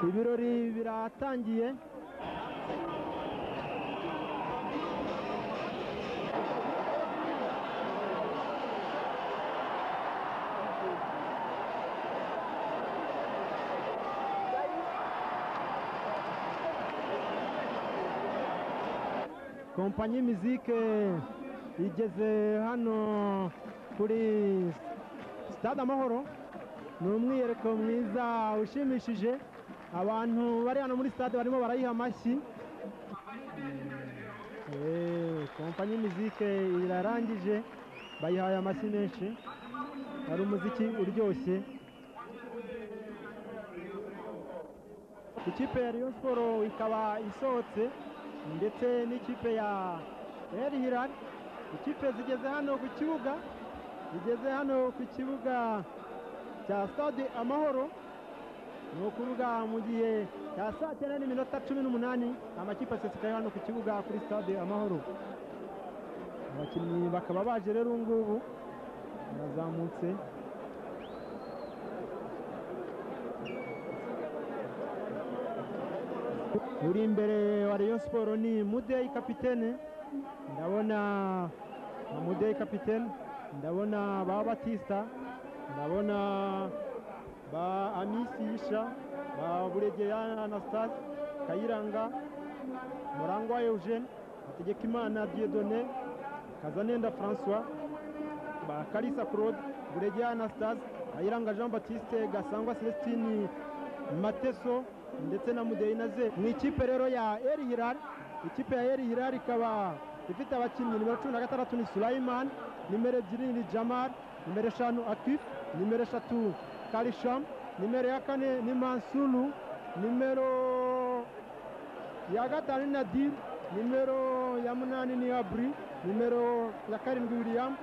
ibirori biratangiye kompanyi mizike igeze hano kuri sitade amahoro ni umwiyereko mwiza ushimishije abantu bari hano muri sitade barimo barayiha amashyi Eh, kompanyi mizike irarangije bayihaye amashyi menshi hari umuziki uryoshye ikipe ya Rayon Sport ikaba isohotse ndetse n'ikipe ya El Hilal ikipe zigeze hano ku kibuga zigeze hano ku kibuga cya stade amahoro ni ukuvuga mu gihe cya saa cyenda n'iminota cumi n'umunani amakipe asesekaye hano ku kibuga kuri stade amahoro abakinnyi bakaba baje rero ubu ngubu barazamutse uri imbere wa Rayon Sport ni Mudeyi kapitene ndabona Mudeyi kapitene ndabona ba Batista ndabona ba Amisi Isha ba Buregeya Anastase Kayiranga Murangwa Eugene Hategekimana Dieudonné Kazanenda François ba Kalisa Claude Buregeya Anastase Kayiranga Jean Baptiste Gasangwa Celestine Mateso ndetse na mudeyi na ze ni ikipe rero ya eri hirari ikipe ya eri hirari ikaba ifite abakinnyi nimero cumi na gatandatu ni surayimani nimero ebyiri ni jamari nimero eshanu atifu nimero eshatu karishamu nimero ya kane ni mansuru nimero ya gatanu ni nadiri nimero ya munani ni aburi nimero ya karindwi wiriyamu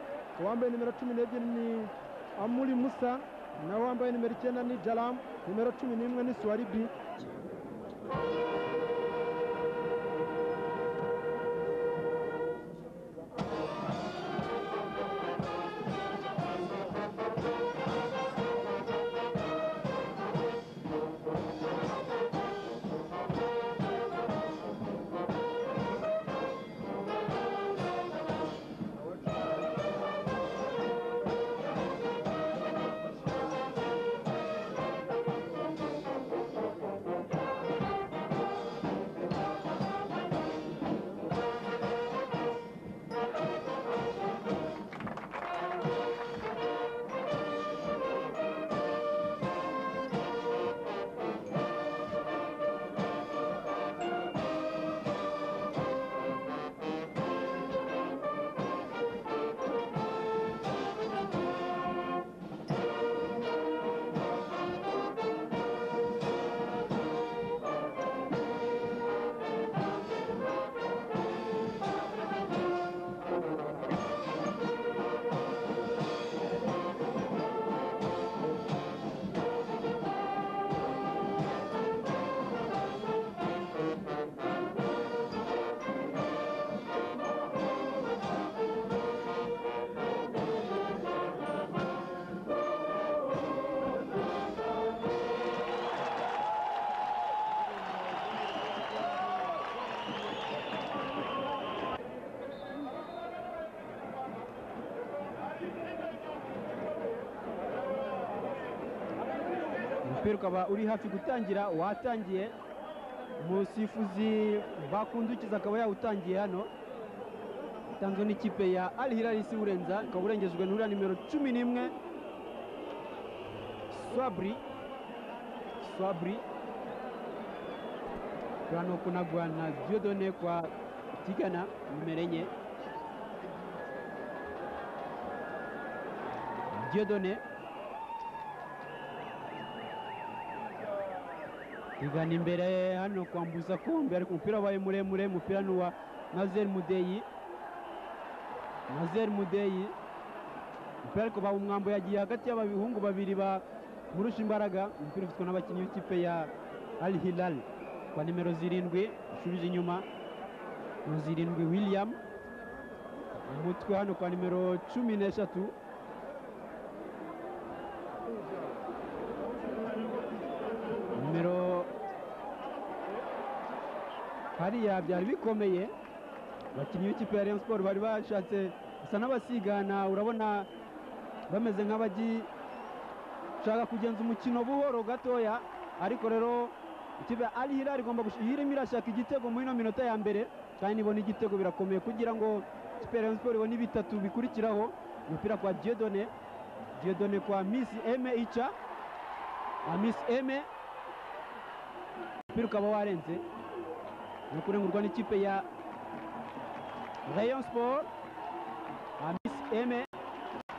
uwambaye nimero cumi n'ebyiri ni amuri musa nawe wambaye nimero icyenda ni jaramu nimero cumi n'imwe ni suwaribi umupira ukaba uri hafi gutangira watangiye umusifuzi bakundukiza akaba yawutangiye hano utanzwe n'ikipe ya Al Hilal isi urenza ukaba urengejwe n'uriya nimero cumi n'imwe swabri swabri turano kunagwa na diodone kwa tigana nimero enye diodone igana imbere hano kwambuza kombe ariko umupira wabaye muremure umupira ni uwa nazer mudeyi nazer mudeyi umupira ariko bawumwambo yagiye hagati y'abahungu babiri bamurusha imbaraga umupira ufitwe n'abakinnyi b'ikipe ya al hilal kwa nimero zirindwi ushubije inyuma ni zirindwi william umutwe hano kwa nimero cumi n'eshatu nimero hariya byari bikomeye abakinnyi b'ikipe ya Rayon Sports bari bashatse gusa n'abasigana urabona bameze nk'abashaka kugenza umukino buhoro gatoya ariko rero ikipe ya Al Hilal igomba gush- irimo irashaka igitego muri ino minota ya mbere kandi nibona igitego birakomeye kugira ngo ikipe ya Rayon Sports ibone bitatu bikurikiraho umupira kwa Dieudonné Dieudonné kwa Miss Aime Icha Ah, Miss Aime umupira ukaba warenze no kurengurwa n'ikipe ya Rayon Sport Amis Eme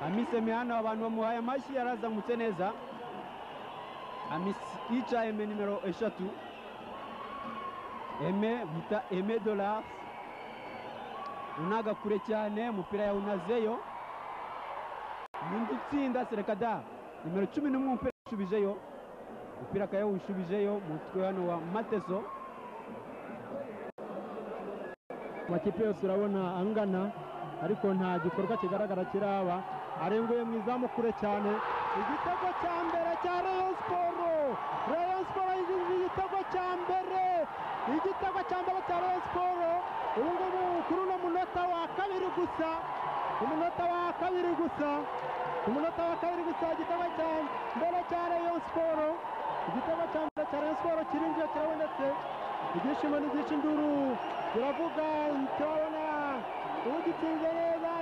Amis Eme hano abantu bamuhaye amashyi yarazamutse neza Amis Ica Eme nimero eshatu Eme bita Eme Dollars unaga kure cyane umupira yawunazeyo undi utsinda Serekada nimero cumi n'umwe umupira yawushubijeyo umupira akaba yawushubijeyo mu mutwe hano wa Mateso amakipe yose urabona angana ariko nta gikorwa kigaragara kiraba arenguye mu izamu kure cyane igitego cya mbere cya Rayon Sport Rayon Sport yinjije igitego cya mbere igitego cya mbere cya Rayon Sport ubu ngubu kuri uno munota wa kabiri gusa umunota wa kabiri gusa umunota wa kabiri gusa igitego cya mbere cya Rayon Sport igitego cya mbere cya Rayon Sport kirinjiye kirabonetse ibyishimo n'ibyinshi induru biravuga turabona ugitsinze neza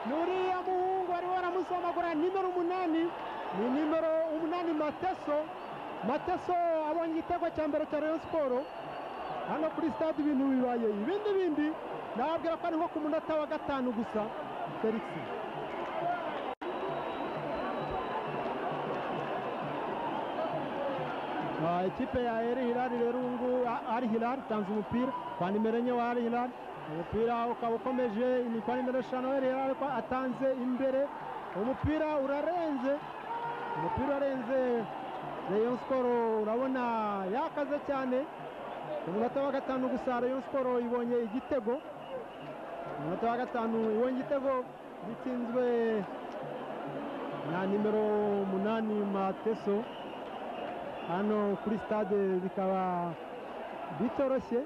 ni uriya muhungu ariho aramusomagura nimero umunani ni nimero umunani mateso mateso abonye igitego cya mbere cya rayon siporo hano kuri stade ibintu bibaye ibindi bindi nababwira ko ari nko ku munota wa gatanu gusa felix Ah, ikipe ya Al Hilal rero ubu ngubu Al Hilal itanze umupira kwa nimero enye wa Al Hilal umupira ukaba ukomeje ni kwa nimero eshanu Al Hilal ariko atanze imbere umupira urarenze umupira urarenze Rayon Sport urabona yakaze cyane ku munota wa gatanu gusa Rayon Sport ibonye igitego ku munota wa gatanu ibonye igitego gitsinzwe na nimero umunani Mateso hano kuri stade bikaba bitoroshye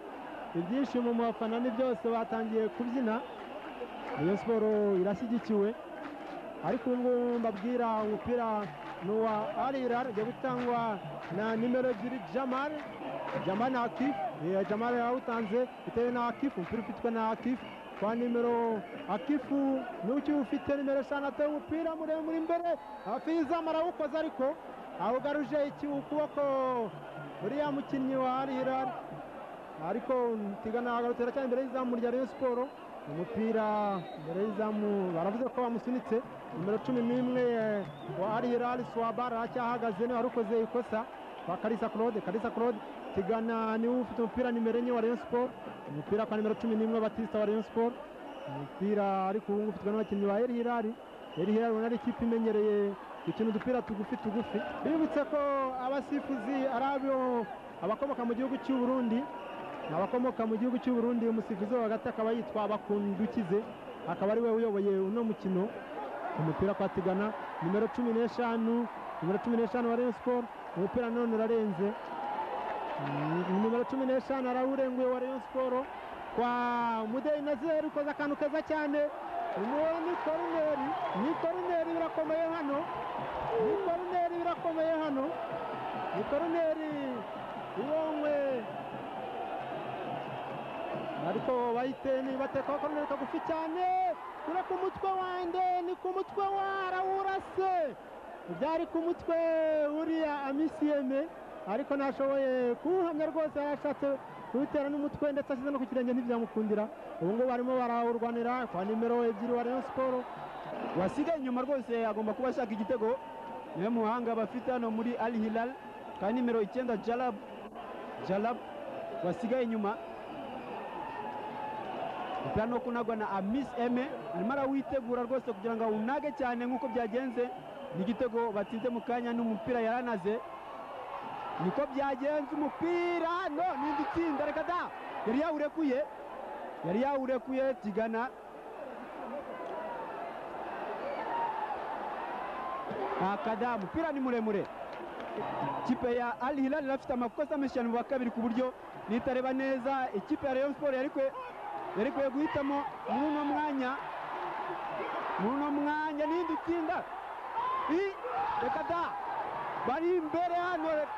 ibyishimo mu bafana ni byose batangiye kubyina iyo siporo irashyigikiwe ariko ubu ngubu mbabwira umupira ni uwa arira ugiye gutangwa na nimero ebyiri jamal jamal na akif Eh, jamal yawutanze bitewe na akif umupira ufitwe na akif kwa nimero akifu n'uki ufite nimero eshanu ateye umupira muremure imbere afizamu arawukoze ariko awugaruje iki ukuboko uriya mukinnyi wa Al Hilal ariko tigana agarutse aracyari imbere y'izamu rya Rayon Sport umupira imbere y'izamu baravuze ko bamusunitse nimero cumi n'imwe eh, wa Al Hilal Swabara aracyahagaze niwe warukoze ikosa kwa Kalisa Claude Kalisa Claude tigana niwe ufite umupira nimero enye wa Rayon Sport umupira kwa nimero cumi n'imwe Batista wa Rayon Sport umupira ariko ubu ngubu ufitwe n'abakinnyi ba Al Hilal Al Hilal ubona ari ikipe imenyereye gukina udupira tugufi tugufi bibutse ko abasifuzi ari abo abakomoka mu gihugu cy'u Burundi ni abakomoka mu gihugu cy'u Burundi umusifuzi wo hagati akaba yitwa Bakundukize akaba ari we uyoboye uno mukino umupira kwa Tigana nimero cumi n'eshanu nimero cumi n'eshanu wa Rayon Sport umupira none urarenze Mm, nimero cumi n'eshanu arawurenguye wa Rayon Sport kwa Mudeyi Nazer ukoze akantu keza cyane uwo ni korineri ni korineri birakomeye hano ni korineri birakomeye hano ni korineri ibonywe ariko bahite ni bateka korineri kagufi cyane ura ku mutwe wanjye ni ku mutwe warawurase byari ku mutwe uriya amisiyeme ariko ntashoboye kuwuhamya rwose yari ashatse kuwutera n'umutwe ndetse ashyize no ku kirenge ntibyamukundira ubu ngubu barimo barawurwanira kwa nimero ebyiri wa Rayon Sport wasigaye inyuma rwose agomba kuba ashaka igitego niwe muhanga bafite hano muri Al Hilal kandi nimero icyenda Jalab Jalab wasigaye inyuma umupira no kunagwa na Amis Eme arimo arawitegura rwose kugira ngo awunage cyane nk'uko byagenze n'igitego batsinze mu kanya n'umupira yaranaze niko byagenze umupira no n'indi tsinda reka da yari yawurekuye yari yawurekuye Tigana akada umupira ni muremure ikipe ya Al Hilal irafite amakosa menshi cyane mu wa kabiri ku buryo nitareba neza ikipe ya Rayon Sport yari kwe- yari kwiye guhitamo muri uno mwanya muri uno mwanya n'irindi tsinda i- reka da bari imbere hano re-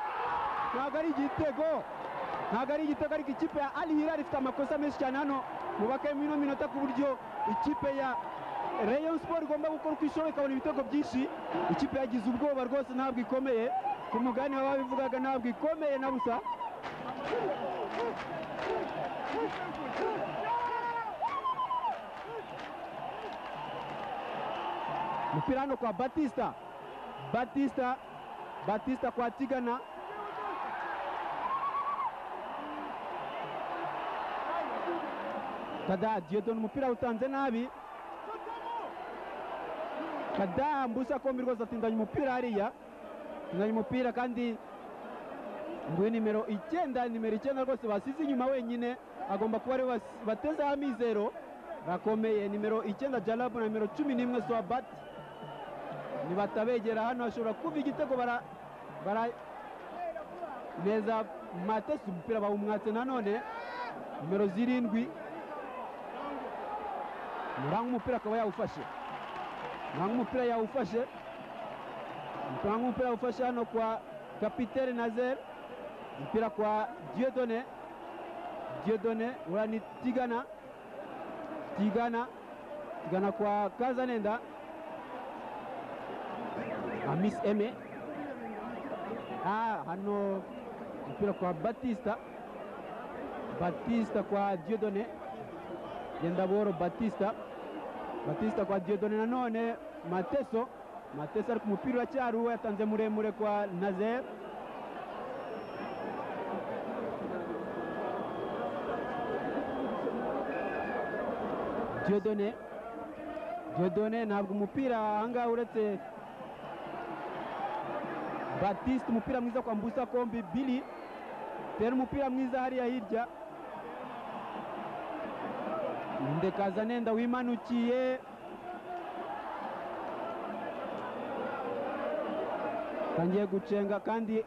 ntabwo ari igitego ntabwo ari igitego ariko ikipe ya Al Hilal ifite amakosa menshi cyane hano mu bakayemo ino minota ku buryo ikipe ya Rayon Sport igomba gukora uko ishoboye ikabona ibitego byinshi ikipe yagize ubwoba rwose ntabwo ikomeye ku mugani baba babivugaga ntabwo ikomeye na busa umupira hano kwa batista batista batista kwa tigana kada diyodoni umupira awutanze nabi kada mbusa kombi rwose atindanya umupira hariya atindanya umupira kandi nguye nimero icyenda nimero icyenda rwose basize inyuma wenyine agomba kuba ariwe bas- batezeho amizero bakomeye nimero icyenda jarabu na nimero cumi n'imwe swabati nibatabegera hano hashobora kuva igitego bara bara neza matesi umupira bawumwatse nanone nimero zirindwi muranga umupira akaba yawufashe muranga umupira yawufashe muranga umupira yawufashe hano kwa kapitene nazer umupira kwa diodone diodone ura ni tigana tigana tigana kwa kazanenda amis eme ah hano umupira kwa batista batista kwa diodone Gendaboro Batista Batista kwa Dieudonne nanone Mateso Mateso ari ku mupira uracyari uwe yatanze muremure kwa Nazer Dieudonne Dieudonne ntabwo umupira ahangaha uretse Batista umupira mwiza kwa Mbusa Kombi Billy tera umupira mwiza hariya hirya ndekaza nenda wimanukiye tangiye gucenga kandi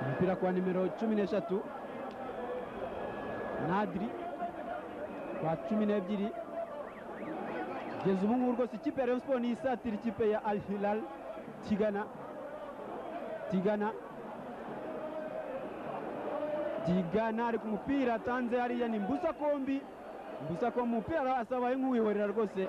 umupira kwa nimero cumi n'eshatu nadiri kwa cumi n'ebyiri kugeza ubu ngubu rwose ikipe ya Rayon Sport ni isatira ikipe ya Al Hilal Tigana Tigana Tigana ari ku mupira atanze hariya ni Mbusa Kombi Mbusa Kombi umupira asabaye nk'uwihorera rwose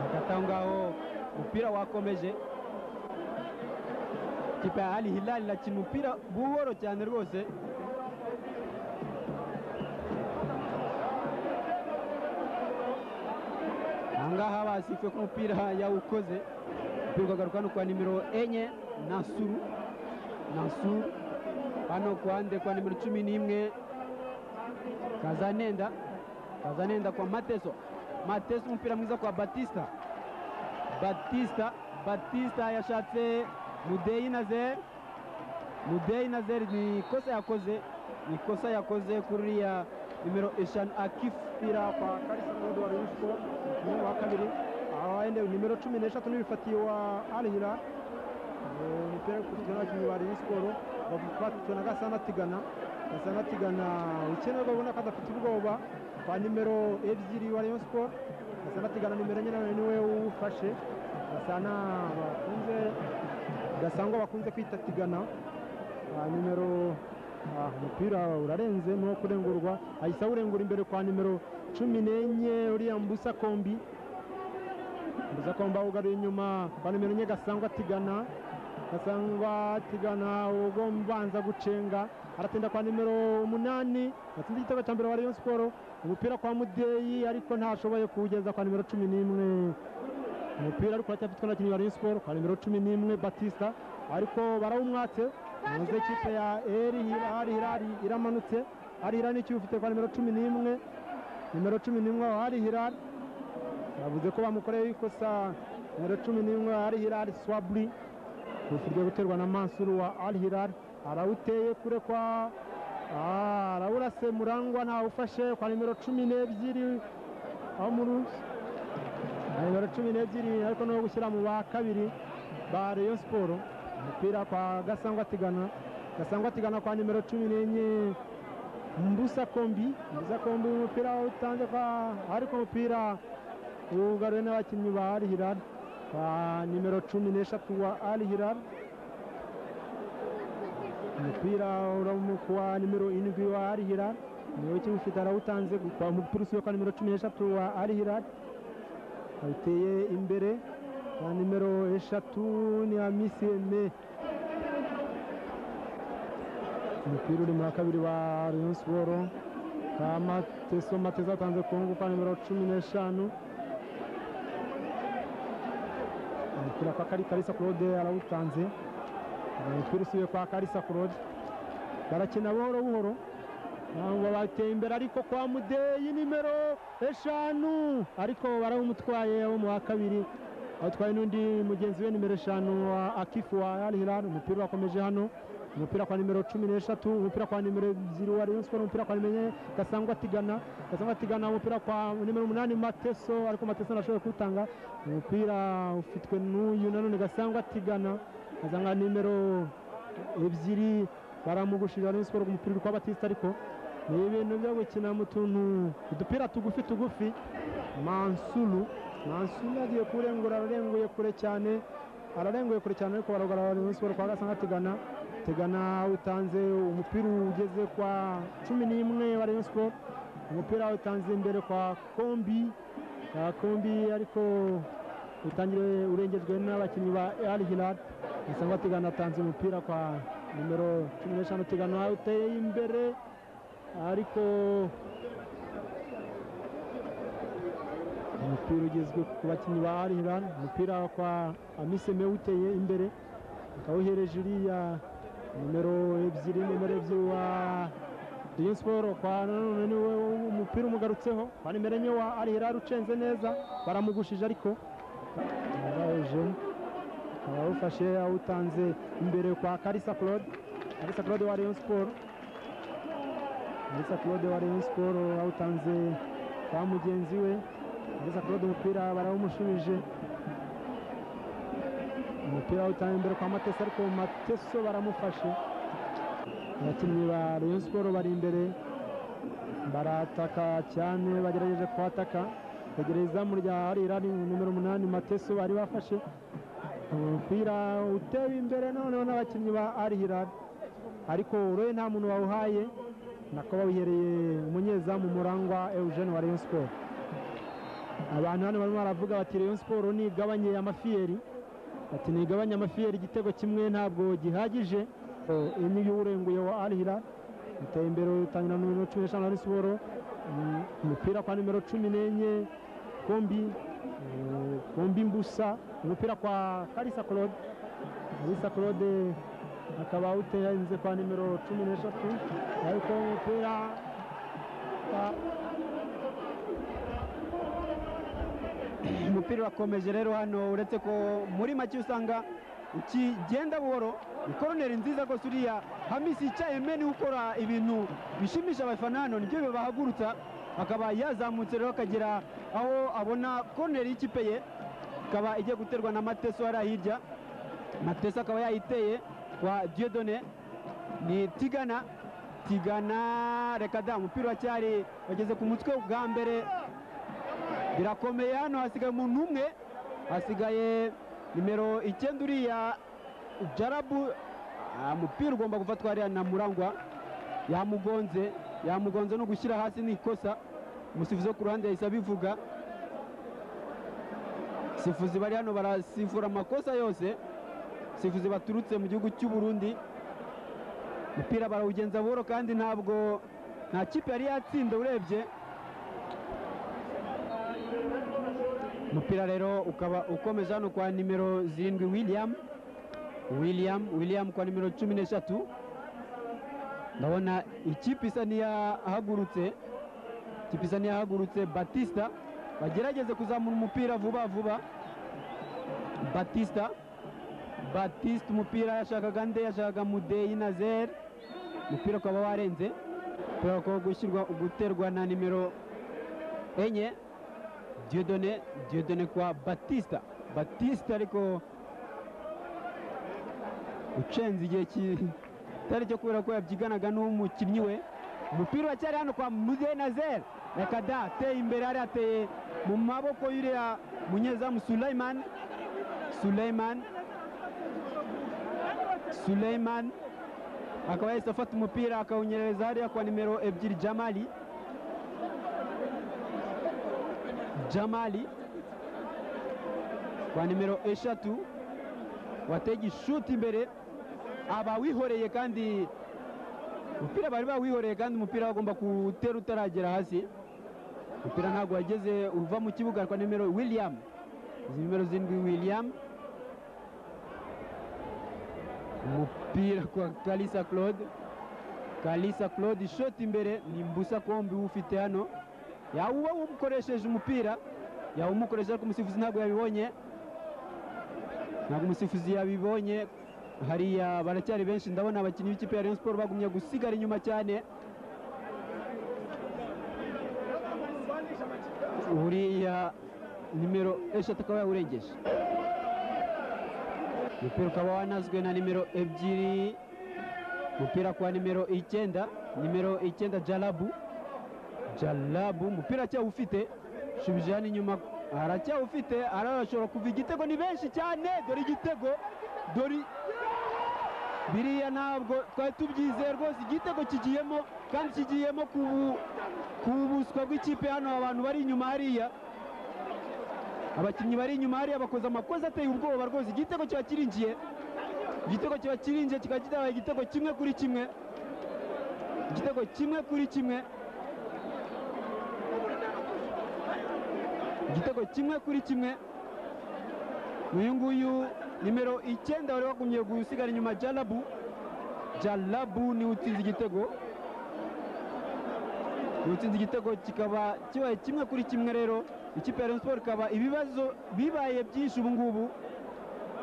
hagati aho ngaho umupira wakomeje ikipe ya Ali Hilal irakina umupira buhoro cyane rwose ahangaha basifuye ko umupira yawukoze umupira ukagaruka hano kwa nimero enye nasuru nasuru hano kuhande kwa nimero cumi n'imwe kazanenda kazanenda kwa mateso mateso umupira mwiza kwa batista batista batista yashatse mudeyi nazer mudeyi nazer ni ikosa yakoze ni ikosa yakoze kuriya nimero eshanu akifira kwa karisa mudu wa rayon sport umukinnyi wa kabiri aho wenda nimero cumi n'eshatu n'ibifatiye wa al hilal Eh, umupira uri gukurikiranwa n'abakinnyi ba rayon sport bakurikiwe na gasana tigana gasana tigana ukenerwa ubona ko adafite ubwoba kwa nimero ebyiri wa rayon sport gasana tigana nimero enye nawe niwe ufashe gasana bakunze gasangwa bakunze kwita tigana kwa nimero ah, umupira urarenze ni uwo kurengurwa ahise awurengura imbere kwa nimero cumi n'enye uriya mbusa kombi mbusa kombi awugaruye inyuma kwa nimero enye gasangwa tigana gasangwa tigana ugobanza gucenga aratinda kwa nimero umunani yatsinze igitego cya mbere wa rayon siporo umupira kwa mudeyi ariko ntashoboye kuwugeza kwa nimero cumi n'imwe umupira ariko uracyafitwe n'abakinnyi ba rayon siporo kwa nimero cumi n'imwe batista ariko barawumwatse muze ikipe ya eri hari hirari iramanutse hari hirari n'icyuho ufite kwa nimero cumi n'imwe nimero cumi n'imwe aho hari hirari bavuze ko bamukoreye ikosa nimero cumi n'imwe hari hirari swaburi ugiye guterwa na mansuru wa al hirari arawuteye kure kwa ah, arawurase murangwa ntawufashe kwa nimero cumi n'ebyiri amurusi na nimero cumi n'ebyiri ariko no gushyira mu ba kabiri ba reyo siporo umupira kwa gasangwa tigana gasangwa tigana kwa nimero cumi n'enye mbusa kombi mbusa kombi umupira utanze kwa ariko umupira wugaruwe n'abakinnyi ba Al Hilal kwa nimero cumi n'eshatu wa Al Hilal umupira uramu kwa nimero indwi wa Al Hilal niwe ukiwufite arawutanze kwa umupira usubiye kwa nimero cumi n'eshatu wa Al Hilal awuteye imbere kwa nimero eshatu ni Hamisi Aime umupira uri muri kabiri wa Rayon Sports ka Mateso Mateso atanze ku ngufu kwa nimero cumi n'eshanu umupira kwa Kari Karisa Claude arawutanze umupira usubiye kwa Karisa Claude barakina buhoro buhoro ntabwo bateye imbere ariko kwa Mudeyi nimero eshanu ariko barawumutwaye wo mu wa kabiri atwaye n'undi mugenzi we nimero eshanu wa Akifu wa Al Hilal umupira wakomeje hano umupira kwa nimero cumi n'eshatu umupira kwa nimero ebyiri wa Rayon Sports umupira kwa nimero enye Gasangwa Tigana Gasangwa Tigana umupira kwa nimero umunani Mateso ariko Mateso ntashobora kuwutanga umupira ufitwe n'uyu nanone Gasangwa Tigana azanga nimero ebyiri baramugushirira Rayon Sports umupira uri kwa Batista ariko ni ibintu byo gukina mu tuntu udupira tugufi tugufi Mansuru Mansuru agiye kurengura ararenguye kure cyane ararenguye kure cyane ariko baragara Rayon Sports kwa Gasangwa Tigana tegana utanze umupira ugeze kwa cumi n'imwe wa Rayon Sport umupira utanze imbere kwa kombi kwa kombi ariko utangire urengejwe n'abakinnyi ba Al Hilal asanga tegana atanze umupira kwa nimero cumi n'eshanu tegana uteye imbere ariko umupira ugezwe ku bakinnyi ba Al Hilal umupira kwa Amiseme uteye imbere akawuhereje uriya nimero ebyiri nimero ebyiri wa Rayon Sports kwa nanone niwe umupira umugarutseho kwa nimero enye wa Al Hilal ucenze neza baramugushije ariko araje arawufashe awutanze imbere kwa Karisa Claude Karisa Claude wa Rayon Sports Karisa Claude wa Rayon Sports awutanze kwa mugenzi we Karisa Claude umupira barawumushubije umupira utanga imbere kwa mateso ariko mateso baramufashe abakinnyi ba rayon siporo bari imbere barataka cyane bagerageje kuhataka begereye izamu rya arirari nimero umunani mateso bari bafashe umupira utewe imbere noneho n'abakinnyi ba arihirari ariko uroye nta muntu wawuhaye nako bawihereye umunyezamu murangwa eugene wa rayon siporo abantu hano barimo baravuga bati rayon siporo nigabanye amafiyeri ati ntigabanya amafiyeri igitego kimwe ntabwo gihagije imwe y'urenguye wa Al Hilal iteye imbere utangira na nimero cumi n'eshanu ari siporo umupira kwa nimero cumi n'enye kombi eh, kombi mbusa umupira kwa karisa claude karisa claude akaba utenze kwa nimero cumi n'eshatu ariko umupira ah, umupira urakomeje rero hano uretse ko muri make usanga ukigenda buhoro ni koroneri nziza rwose uriya hamisi yicaye meni ukora ibintu bishimisha abafana hano nibyo bibahagurutsa akaba yazamutse rero akagera aho abona koroneri y'ikipe ye ikaba igiye guterwa na mateso hariya hirya mateso akaba yayiteye kwa diodone ni tigana tigana reka da umupira uracyari wageze ku mutwe bwa mbere birakomeye hano hasigaye umuntu umwe hasigaye nimero icyenda uriya jarabu Ah, umupira ugomba gufatwa hariya na murangwa yamugonze yamugonze no gushyira hasi ni ikosa umusifuzi wo ku ruhande yahise abivuga sifuzi bari hano barasifura amakosa yose sifuzi baturutse mu gihugu cy'u Burundi umupira barawugenza buhoro kandi ntabwo nta kipe yari yatsinda urebye umupira rero ukaba ukomeje hano kwa nimero zirindwi william william william kwa nimero cumi n'eshatu ndabona ikipe isa n'iyahagurutse ikipe isa n'iyahagurutse batista bagerageze kuzamura umupira vuba vuba batista batista umupira yashakaga nde yashakaga mudeyi na zer umupira ukaba warenze umupira ukaba gushyirwa guterwa na nimero enye diyodone diyodone kwa batisita batisita ariko ucenze igihe ki- kitari cyo kubera ko yabyiganaga n'umukinnyi we umupira uracyari hano kwa mudenazer reka da ateye imbere hariya ateye mu maboko y'uriya munyezamu suleyman suleyman suleyman akaba yahise afata umupira akawunyereza hariya kwa nimero ebyiri jamali jamali kwa nimero eshatu wateye igishuti imbere abawihoreye kandi umupira bari bawihoreye kandi umupira bagomba kuwutera utaragera hasi umupira ntabwo wageze uva mu kibuga kwa nimero william izi nimero zirindwi william umupira kwa kalisa claude kalisa claude ishoti imbere ni mbusa kombi ufite hano yawuba umukoresheje umupira yawumukoresheje ariko umusifuzi ntabwo yabibonye ntabwo umusifuzi yabibonye hariya baracyari benshi ndabona abakinnyi b'ikipe ya Rayon Sports bagumye gusigara inyuma cyane uriya nimero eshatu akaba yawurengeje umupira ukaba wanazwe na nimero ebyiri umupira kwa nimero icyenda nimero icyenda jalabu jalabu umupira acyawufite shubije hano inyuma aracyawufite arashobora kuva igitego ni benshi cyane dore igitego dore biriya ntabwo twari tubyizeye rwose igitego kigiyemo kandi kigiyemo ku bu- ku buswa bw'ikipe hano abantu bari inyuma hariya abakinnyi bari inyuma hariya bakoze amakosa ateye ubwoba rwose igitego kiba kirinjiye igitego kiba kirinjiye kikaba kitabaye igitego kimwe kuri kimwe igitego kimwe kuri kimwe igitego kimwe kuri kimwe uyu nguyu nimero icyenda wari wagumye gusigara inyuma jalabu jalabu niwe utsinze igitego niwe utsinze igitego kikaba kibaye kimwe kuri kimwe rero ikipe ya Rayon Sports ikaba ibibazo bibaye byinshi ubu ngubu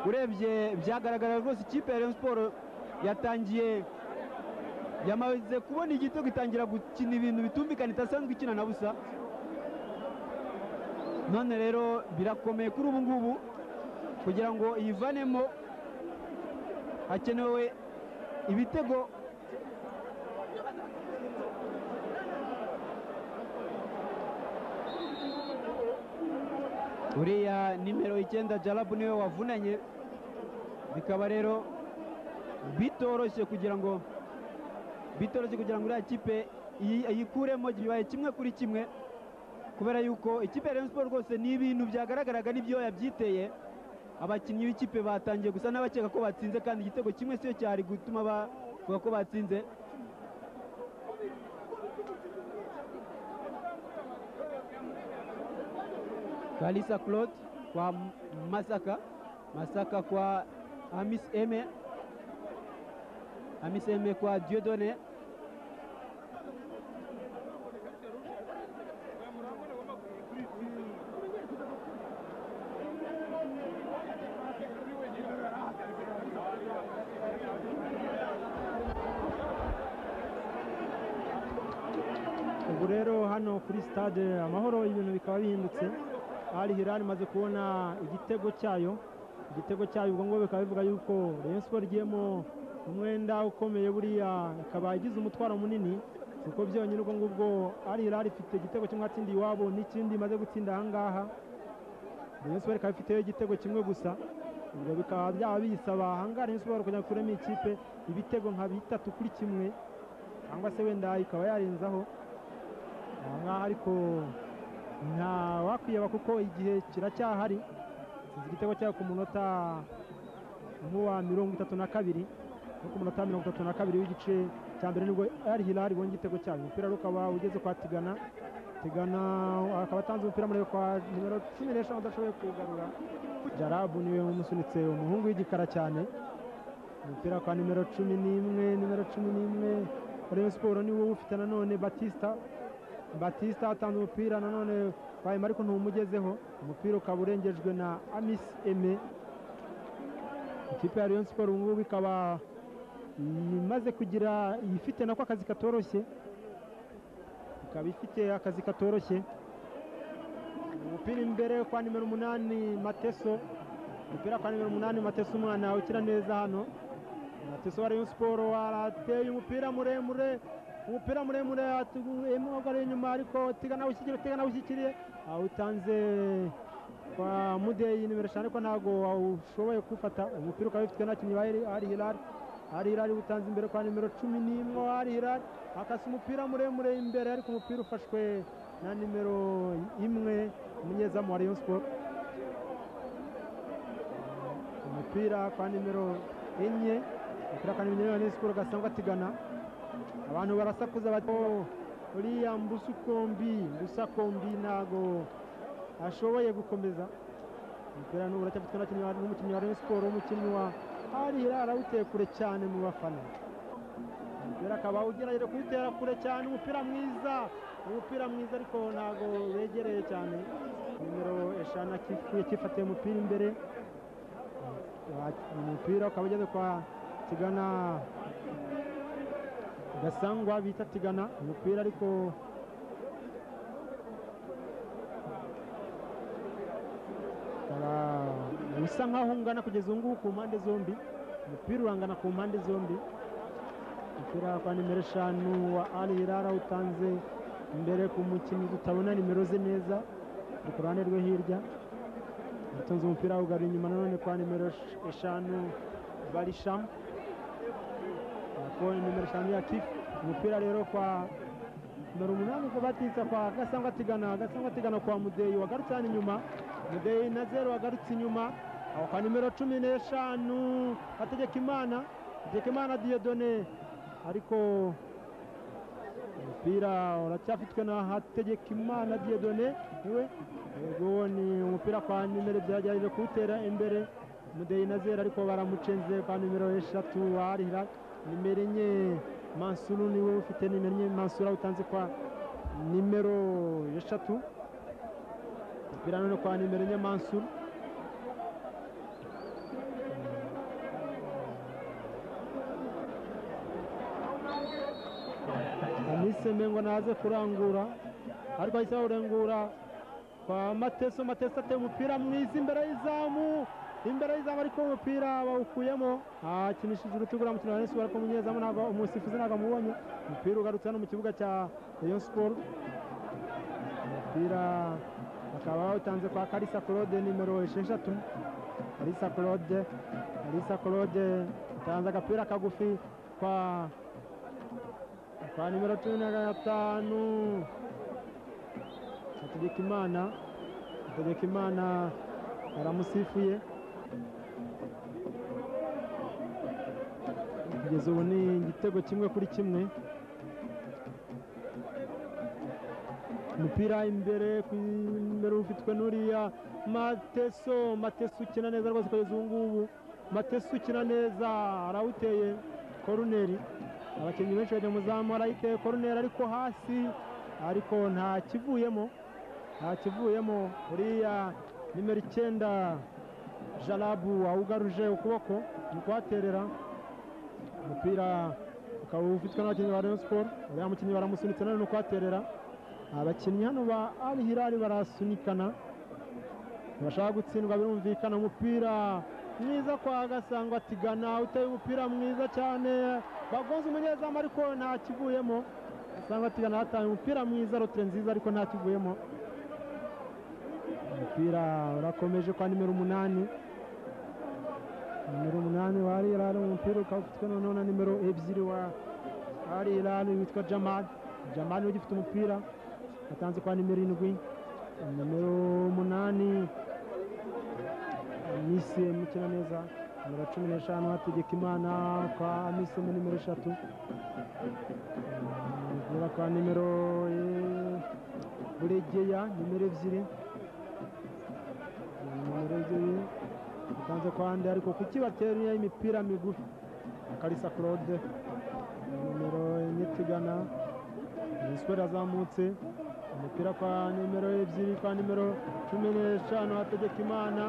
urebye byagaragara rwose ikipe ya Rayon Sports yatangiye yamaze kubona igitego itangira gukina ibintu bitumvikana idasanzwe ikina na busa none rero birakomeye kuri ubu ngubu kugira ngo iyivanemo hakenewe ibitego uriya nimero icyenda jarabu niwe wavunanye bikaba rero bitoroshye kugira ngo bitoroshye kugira ngo uriya kipe iyi- ayikuremo bibaye kimwe kuri kimwe kubera yuko ikipe ya Rayon Sports rwose ni ibintu byagaragaraga n'ibyo yabyiteye abakinnyi b'ikipe batangiye gusa n'abakeka ko batsinze kandi igitego kimwe siyo cyari gutuma bavuga ko batsinze Kalisa Claude kwa Masaka Masaka kwa Amis Eme Amis Eme kwa Dieudonné ubu rero hano kuri stade amahoro ibintu bikaba bihindutse ari hirani imaze kubona igitego cyayo igitego cyayo ubwo ngubwo bikaba bivuga yuko Rayon Sports igiyemo umwenda ukomeye buriya ikaba igize umutwaro munini kuko byonyine ubwo ngubwo ari hirani ifite igitego kimwe yatsindiye iwabo n'ikindi imaze gutsinda aha ngaha Rayon Sports ikaba ifiteyo igitego kimwe gusa ubwo bikaba byaba biyisaba aha ngaha Rayon Sports kugira ngo ikuremo iyi kipe ibitego nka bitatu kuri kimwe cyangwa se wenda ikaba yarenzaho aha ngaha ariko nta wakwiyaba kuko igihe kiracyahari sinzi igitego cyayo ku munota nk'uwa mirongo itatu na kabiri no ku munota mirongo itatu na kabiri w'igice cya mbere nibwo ari hilari ibonye igitego cyayo umupira rero ukaba ugeze kwa tigana tigana akaba atanze umupira murebe kwa nimero cumi n'eshanu udashoboye kuwugarura jarabu niwe umusunitse umuhungu w'igikara cyane umupira kwa nimero cumi n'imwe nimero cumi n'imwe Rayon Sports niwo ufite nanone Batista batista atanze umupira nanone wayima ariko ntumumugezeho umupira ukaba urengejwe na amis eme ikipe ya rayon siporo ubu ngubu ikaba imaze kugira ifite nako akazi katoroshye ikaba ifite akazi katoroshye umupira imbere kwa nimero umunani mateso umupira kwa nimero umunani mateso umwana ukina neza hano mateso wa rayon siporo arateye umupira muremure umupira muremure atuguyemo ari inyuma ariko tiga nawe ushyikiriye tiga nawe ushyikiriye awutanze kwa mudeyi nimero eshanu ariko ntabwo awushoboye kuwufata umupira ukaba wifitwe n'abakinnyi ba Ari- ari hilari ari hilari utanze imbere kwa nimero cumi n'imwe wa ari hilari akasa umupira muremure imbere ariko umupira ufashwe na nimero imwe umunyezamu wa rayon siporo umupira kwa nimero enye umupira kwa nimero enye wa rayon siporo gasangwa atigana abantu barasakuza bati "Oh, uriya mbusukombi mbusakombi ntago ashoboye gukomeza umupira n'ubu uracyafitwe n'abakinnyi ba- n'umukinnyi wa rayon siporo umukinnyi wa hari hirara awuteye kure cyane mu bafana umupira akaba ugerageje kuwutera kure cyane umupira mwiza umupira mwiza ariko ntago wegereye cyane nimero eshanu akifuye kifatiye umupira imbere umupira ukaba ugeze kwa tigana gasangwa bita tigana umupira ariko Ara- usa nkaho ungana kugeza ubu ngubu ku mpande zombi umupira urangana ku mpande zombi umupira kwa nimero eshanu wa ari hirara utanze imbere ku mukinnyi tutabona nimero ze neza ari ku ruhande rwe hirya utunze umupira ugarura inyuma nanone kwa nimero esh- eshanu barishamu akoni nimero eshanu ya kifu umupira rero kwa nimero umunani ku batitsa kwa gasangwa tigana gasangwa tigana kwa mudeyi wagarutse hano inyuma mudeyi na zeru wagarutse inyuma aho kwa nimero cumi n'eshanu hategeka imana hategeka imana diyodone ariko umupira uracyafitwe na hategeka imana diyodone niwe yego ni umupira kwa nimero byagerageje kuwutera imbere mudeyi na zeru ariko baramucenze kwa nimero eshatu warihira nimero enye mansuru niwe ufite nimero enye mansuru awutanze kwa nimero eshatu umupira none kwa nimero enye mansuru aniseme ngo naze kurangura ariko ahise awurengura kwa mateso mateso ateye umupira mwiza imbere y'izamu imbere y'izamu ariko umupira bawukuyemo akinishije urutugu na mukino wa Rayon Sport ariko umunyezamu ntabwo umusifuzi ntabwo amubonye umupira ugarutse hano mu kibuga cya Rayon Sport umupira bakaba bawutanze kwa Kalisa Claude nimero esheshatu Kalisa Claude Kalisa Claude atanze agapira kagufi kwa kwa nimero cumi na gatanu Hategekimana Hategekimana baramusifuye kugeza ubu ni igitego kimwe kuri kimwe umupira imbere ku imbere ufitwe n'uriya mateso mateso ukina neza rwose kugeza ubu ngubu mateso ukina neza arawuteye koruneri abakinnyi benshi bajya mu zamu arayiteye koruneri ariko hasi ariko nta kivuyemo akivuyemo uriya nimero icyenda jarabu awugaruje ukuboko mu kuhaterera umupira ukaba ufitwe n'abakinnyi ba rayon siporo uriya mukinnyi baramusunitse nanone ni ukuhaterera abakinnyi hano ba al hilali barasunikana ntibashaka gutsindwa birumvikana umupira mwiza kwa gasangwa tigana uteye umupira mwiza cyane bagonze umunyezamu ariko nta kivuyemo gasangwa tigana hataye umupira mwiza rotire nziza ariko nta kivuyemo umupira urakomeje kwa nimero umunani nimero umunani wa ari irani umupira ukaba ufitwe noneho na nimero ebyiri wa ari irani witwa jamali jamali niwe ugifite umupira atanze kwa nimero indwi nimero umunani misiyemu ukina neza nimero cumi n'eshanu hategeka imana kwa misiyemu nimero eshatu umupira kwa nimero eh, buregeya nimero ebyiri umurege utanze kwande ariko kuki batereye imipira migufi akarisa claude nimero enye tigana nisweri azamutse umupira kwa nimero ebyiri kwa nimero cumi n'eshanu hategeka imana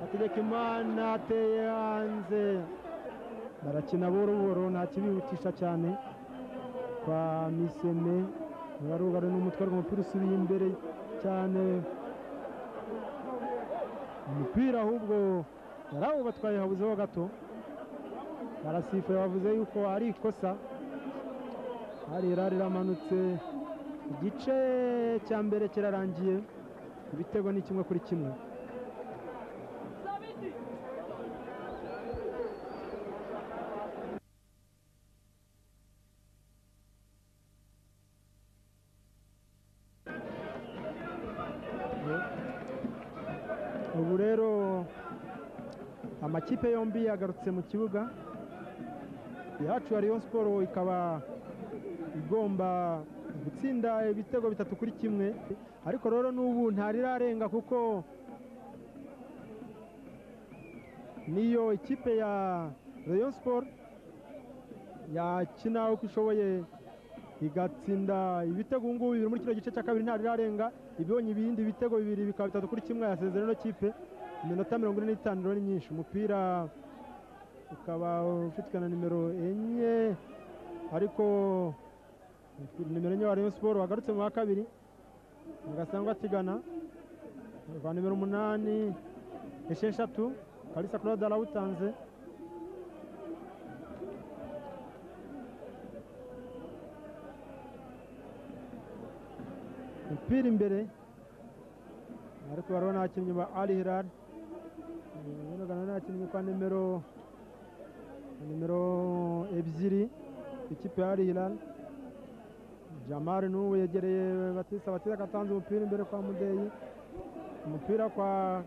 hategeka imana ateye hanze barakina buhoro buhoro nta kibihutisha cyane kwa miseme barugare n'umutwe ariko umupira usubiye imbere cyane umupira ahubwo yarawubatwaye habuzeho gato barasifuye bavuze yuko ari ikosa hari irari ramanutse igice cya mbere kirarangiye ibitego ni kimwe kuri kimwe ubu rero amakipe yombi yagarutse mu kibuga ihacu ya Rayon Sport ikaba igomba gutsinda ibitego bitatu kuri kimwe ariko rero n'ubu ntarirarenga kuko niyo ikipe ya Rayon Sport yakina uko ishoboye igatsinda ibitego ubu ngubu biri muri kino gice cya kabiri ntarirarenga ibonye ibindi bitego bibiri bikaba bitatu kuri kimwe yasezera ino kipe iminota mirongo ine n'itanu rero ni myinshi umupira ukaba ufitwe na nimero enye ariko nimero enye wa Rayon Sport wagarutse mu wa kabiri Mugasangwa Tigana rwa nimero umunani esheshatu Kalisa Claude arawutanze umupira imbere ariko barabona abakinnyi ba Ali Hilal barabona n'abakinnyi kwa nimero nimero ebyiri ikipe ya Ali Hilal Jamal n'ubu yegereye Batista Batista katanze umupira imbere kwa Mudeyi umupira kwa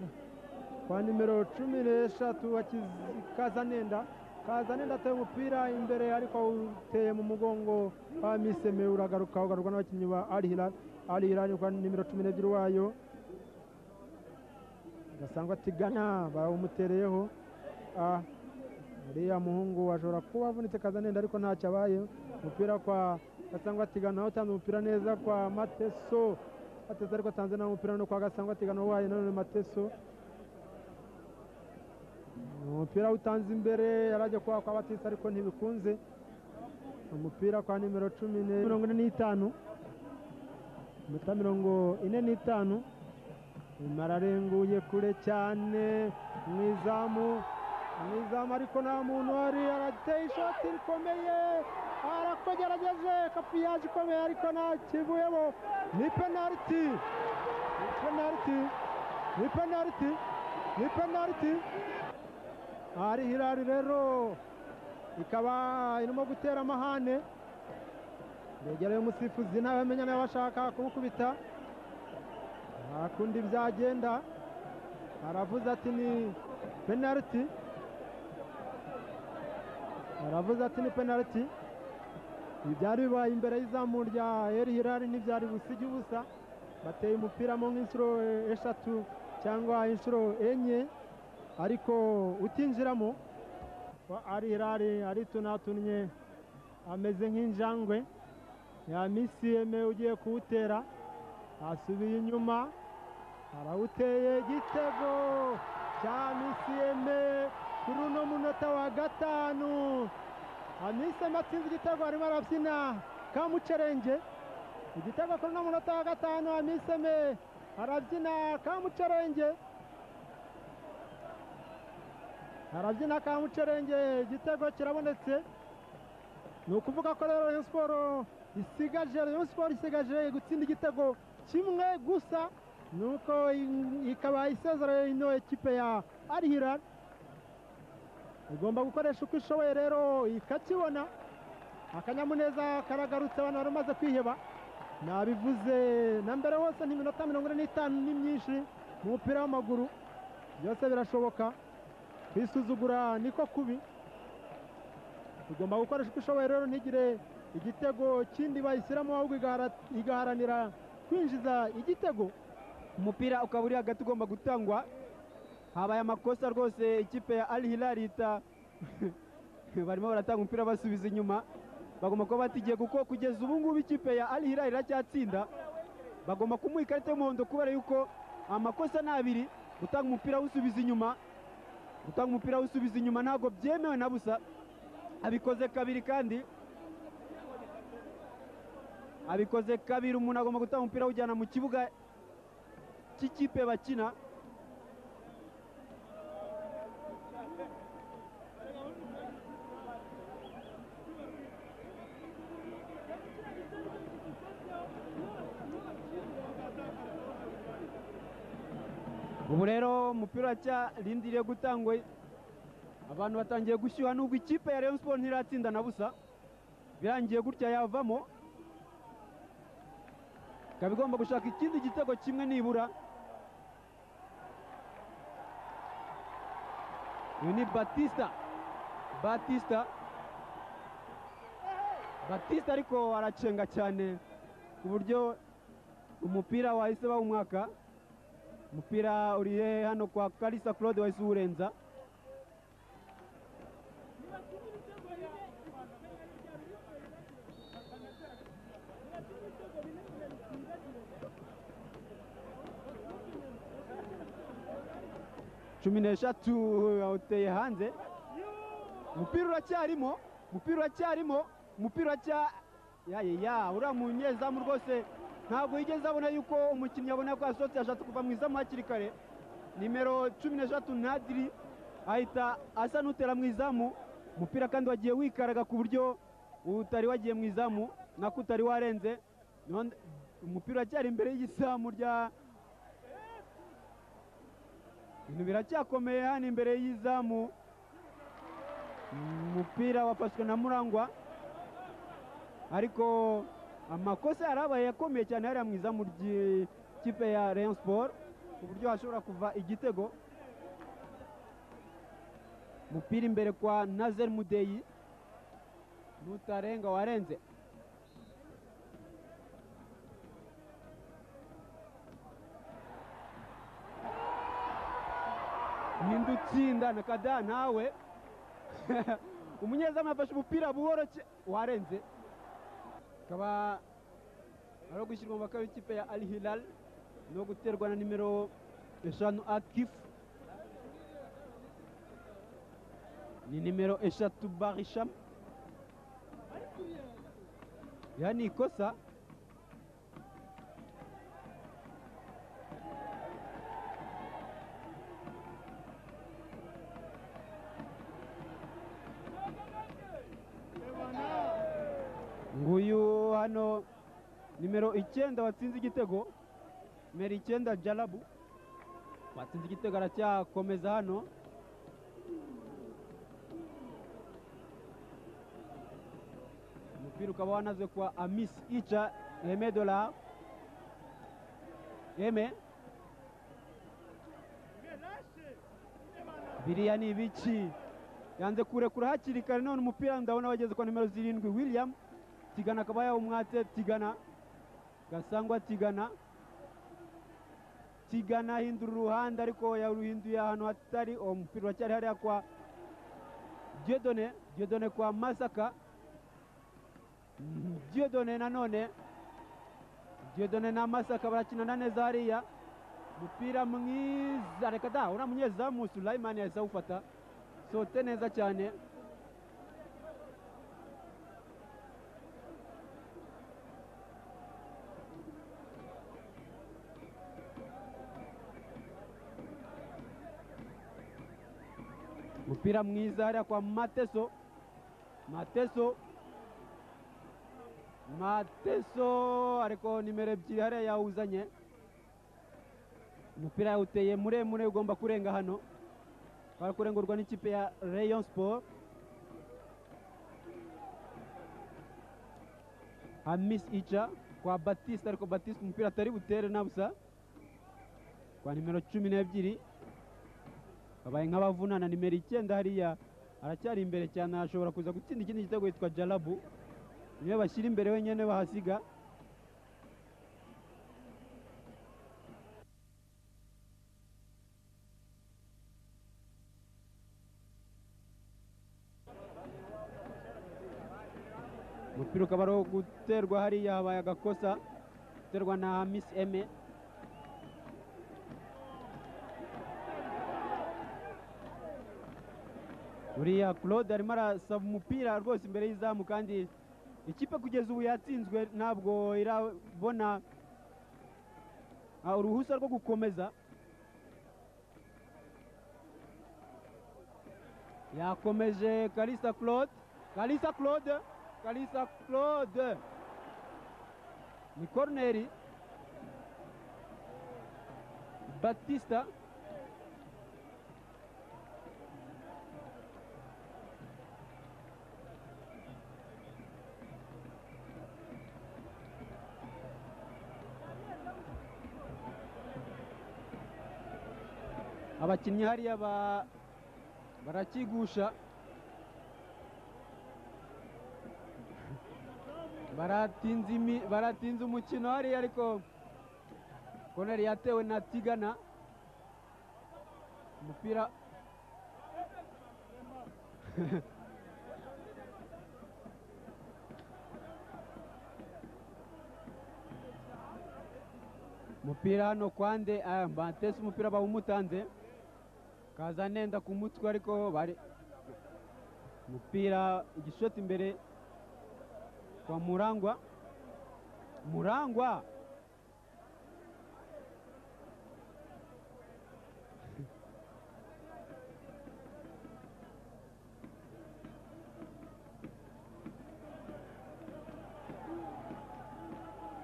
kwa nimero cumi n'eshatu wakiz- Kazanenda Kazanenda ateye umupira imbere ariko uteye mu mugongo wa Miseme uragaruka ugarurwa n'abakinnyi ba Ali Hilal ali irani kwa nimero cumi n'ebyiri wayo gasangwa tigana bawumutereyeho ah, uriya muhungu ashobora kuba avunitse kazanenda ariko ntacyo abaye umupira kwa gasangwa tigana utanze umupira neza kwa mateso mateso ariko atanze nawe umupira no kwa gasangwa tigana wayo nanone mateso umupira utanze imbere yarajya kwa kwa batisa ariko ntibikunze umupira kwa nimero cumi ne- mirongo ine n'itanu iminota mirongo ine n'itanu mararenguye kure cyane mu izamu mu izamu ariko nta muntu wari arateye ishoti rikomeye arakogerageje kapiyaje ikomeye ariko nta kivuyemo ni penaliti ni penaliti ni penaliti ni penaliti ari hirari rero ikaba irimo gutera amahane yegereye umusifuzi ntabamenya nawe bashaka kumukubita nta kundi byagenda aravuze ati ni penaliti aravuze ati ni penaliti ibyari bibaye imbere y'izamu rya eri hirari ntibyari busige ubusa bateye umupira mo nk'inshuro eshatu cyangwa inshuro enye ariko utinjiramo wa ari hirari aritunatunnye ameze nk'injangwe ya misiyeme ugiye kuwutera asubiye inyuma arawuteye igitego cya misiyeme kuri uno munota wa gatanu amisiyeme atsinze igitego arimo arabyina kamucerenge igitego kuri uno munota wa gatanu amisiyeme arabyina kamucerenge arabyina kamucerenge igitego kirabonetse ni ukuvuga ko rero Rayon Sport isigaje Rayon Sport isigaje gutsinda igitego kimwe gusa nuko i- ikaba isezereye ino ekipe ya Al Hilal igomba gukoresha uko ishoboye rero ikakibona akanyamuneza karagarutse abantu bari bamaze kwiheba nabivuze na mbere hose n'iminota mirongo ine n'itanu ni myinshi mu mupira w'amaguru byose birashoboka kwisuzugura niko kubi tugomba gukoresha uko ishoboye rero ntigire igitego kindi bayishyiramo ahubwo igahara- igaharanira kwinjiza igitego umupira ukaba uri hagati ugomba gutangwa habaye amakosa rwose ikipe ya Al Hilal ita barimo baratanga umupira basubiza inyuma bagomba kuba batigiye kuko kugeza ubu ngubu ikipe ya Al Hilal iracyatsinda bagomba kumuha ikarita y'umuhondo kubera yuko amakosa ni abiri gutanga umupira awusubiza inyuma gutanga umupira awusubiza inyuma ntabwo byemewe na busa abikoze kabiri kandi abikoze kabiri umuntu agomba gutanga umupira awujyana mu kibuga cy'ikipe bakina ubu rero umupira rindiriye gutangwa abantu batangiye gushyuha nubwo ikipe ya Rayon Sports ntiratsinda na busa birangiye gutya yavamo ikaba igomba gushaka ikindi gitego kimwe nibura uyu ni batista batista batista ariko aracenga cyane ku buryo umupira wahise bawumwaka umupira uri hano kwa karisa claude wahise uwurenza cumi n'eshatu awuteye hanze umupira uracyarimo umupira uracyarimo umupira uracya yaya uriya munyezamu rwose ntabwo yigeze abona yuko umukinnyi abona ko yasohotse yashatse kuva mu izamu hakiri kare nimero cumi n'eshatu ntadiri ahita asa n'utera mu izamu umupira kandi wagiye wikaraga ku buryo utari wagiye mu izamu nako utari warenze None- umupira uracyari imbere y'izamu rya ibintu biracyakomeye hano imbere y'izamu umupira wafashwe na murangwa ariko amakosa yari abaye akomeye cyane hariya mu izamu ry'ikipe ya Rayon Sport ku buryo hashobora kuva igitego umupira imbere kwa Nazer Mudeyi nutarenga warenze ninde utsinda na kada nawe umunyezamu yafashe umupira buhoro cye- warenze akaba ari gushyirwa mu bakaba ikipe ya al hilal no guterwa na nimero eshanu akif ni nimero eshatu barisham ya ni ikosa nguyu hano nimero icyenda watsinze igitego nimero icyenda jarabu watsinze igitego aracyakomeza hano umupira ukaba wanazwe kwa amis ica eme dola eme biriya ni ibiki yanze kurekura hakiri kare none umupira ndabona wageze kwa nimero zirindwi william tigana akaba yawumwatse tigana gasangwa tigana tigana ahindura uruhande ariko yaruhinduye ahantu hatari uwo mupira uracyari hariya kwa diodone diodone kwa masaka Mhm, diodone nanone diodone na masaka barakinana neza hariya umupira mwiza reka da uriya munyezamu sulayimani yahise awufata sote neza cyane umupira mwiza hariya kwa mateso mateso mateso ariko nimero ebyiri hariya yawuzanye umupira yawuteye muremure ugomba kurenga hano twari kurengurwa n'ikipe ya rayon sport hamis ica kwa batiste ariko batiste umupira atari butere na busa kwa nimero cumi n'ebyiri babaye nk'abavunana nimero icyenda hariya aracyari imbere cyane arashobora kuza gutsinda ikindi gitego yitwa jarabu niwe bashyira imbere wenyine bahasiga umupira ukaba ari uwo guterwa hariya habaye agakosa guterwa na miss eme uriya claude arimo arasaba umupira rwose imbere y'izamu kandi ikipe kugeza ubu yatsinzwe ntabwo irabona ah, uruhushya rwo gukomeza yakomeje kalisa claude kalisa claude kalisa claude ni koroneri batista abakinnyi hariya ba- barakigusha baratinze imi- baratinze umukino hariya ariko koneri yatewe na tigana umupira umupira hano kwande ah, batese umupira bawumutanze kaza nenda ku mutwe ariko bari umupira igishoti imbere kwa murangwa murangwa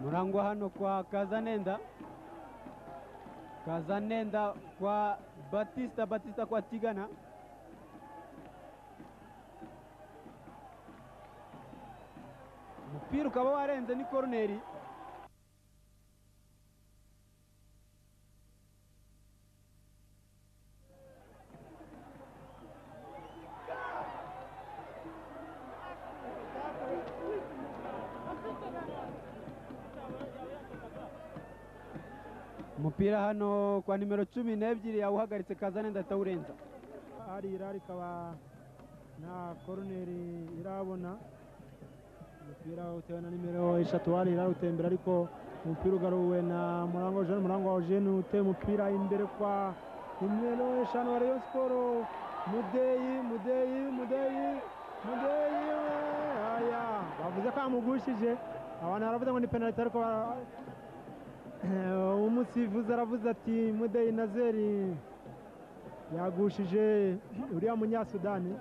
murangwa hano kwa kazanenda kazanenda kwa batista batista kwa tigana umupira ukaba warenze ni koroneri umupira hano kwa nimero cumi n'ebyiri yawuhagaritse kazanenda atawurenza harira rikaba nta koroneri irabona umupira utewe na nimero eshatu harira utembera ariko umupira ugaruwe na murango jean murango wa jean uteye umupira imbere kwa nimero eshanu wa rayon siporo mudeyi mudeyi mudeyi mudeyi aya bavuze ko amugushije abantu baravuze ngo ni penaliti ariko bara- umusifuzi aravuze ati mudeyi nazeri yagushije uriya munyasudani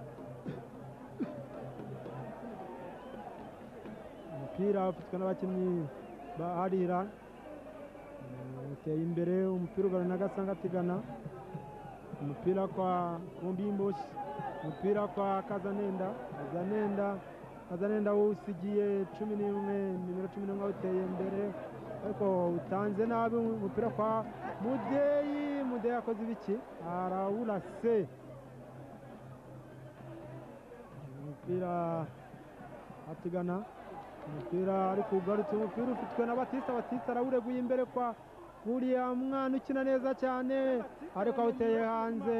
umupira ufatwa n'abakinnyi ba arira Mm, uteye imbere umupira ugarura na gasanga atigana umupira kwa kumbimbushi umupira kwa kazanenda kazanenda kazanenda usigiye cumi n'imwe nimero cumi n'umwe uteye imbere ariko utanze nabi umupira kwa mudeyi mudeyi akoze ibiki arawurase umupira atigana umupira ariko ugarutse umupira ufitwe na batista batista arawureguye imbere kwa uriya mwana ukina neza cyane ariko awuteye hanze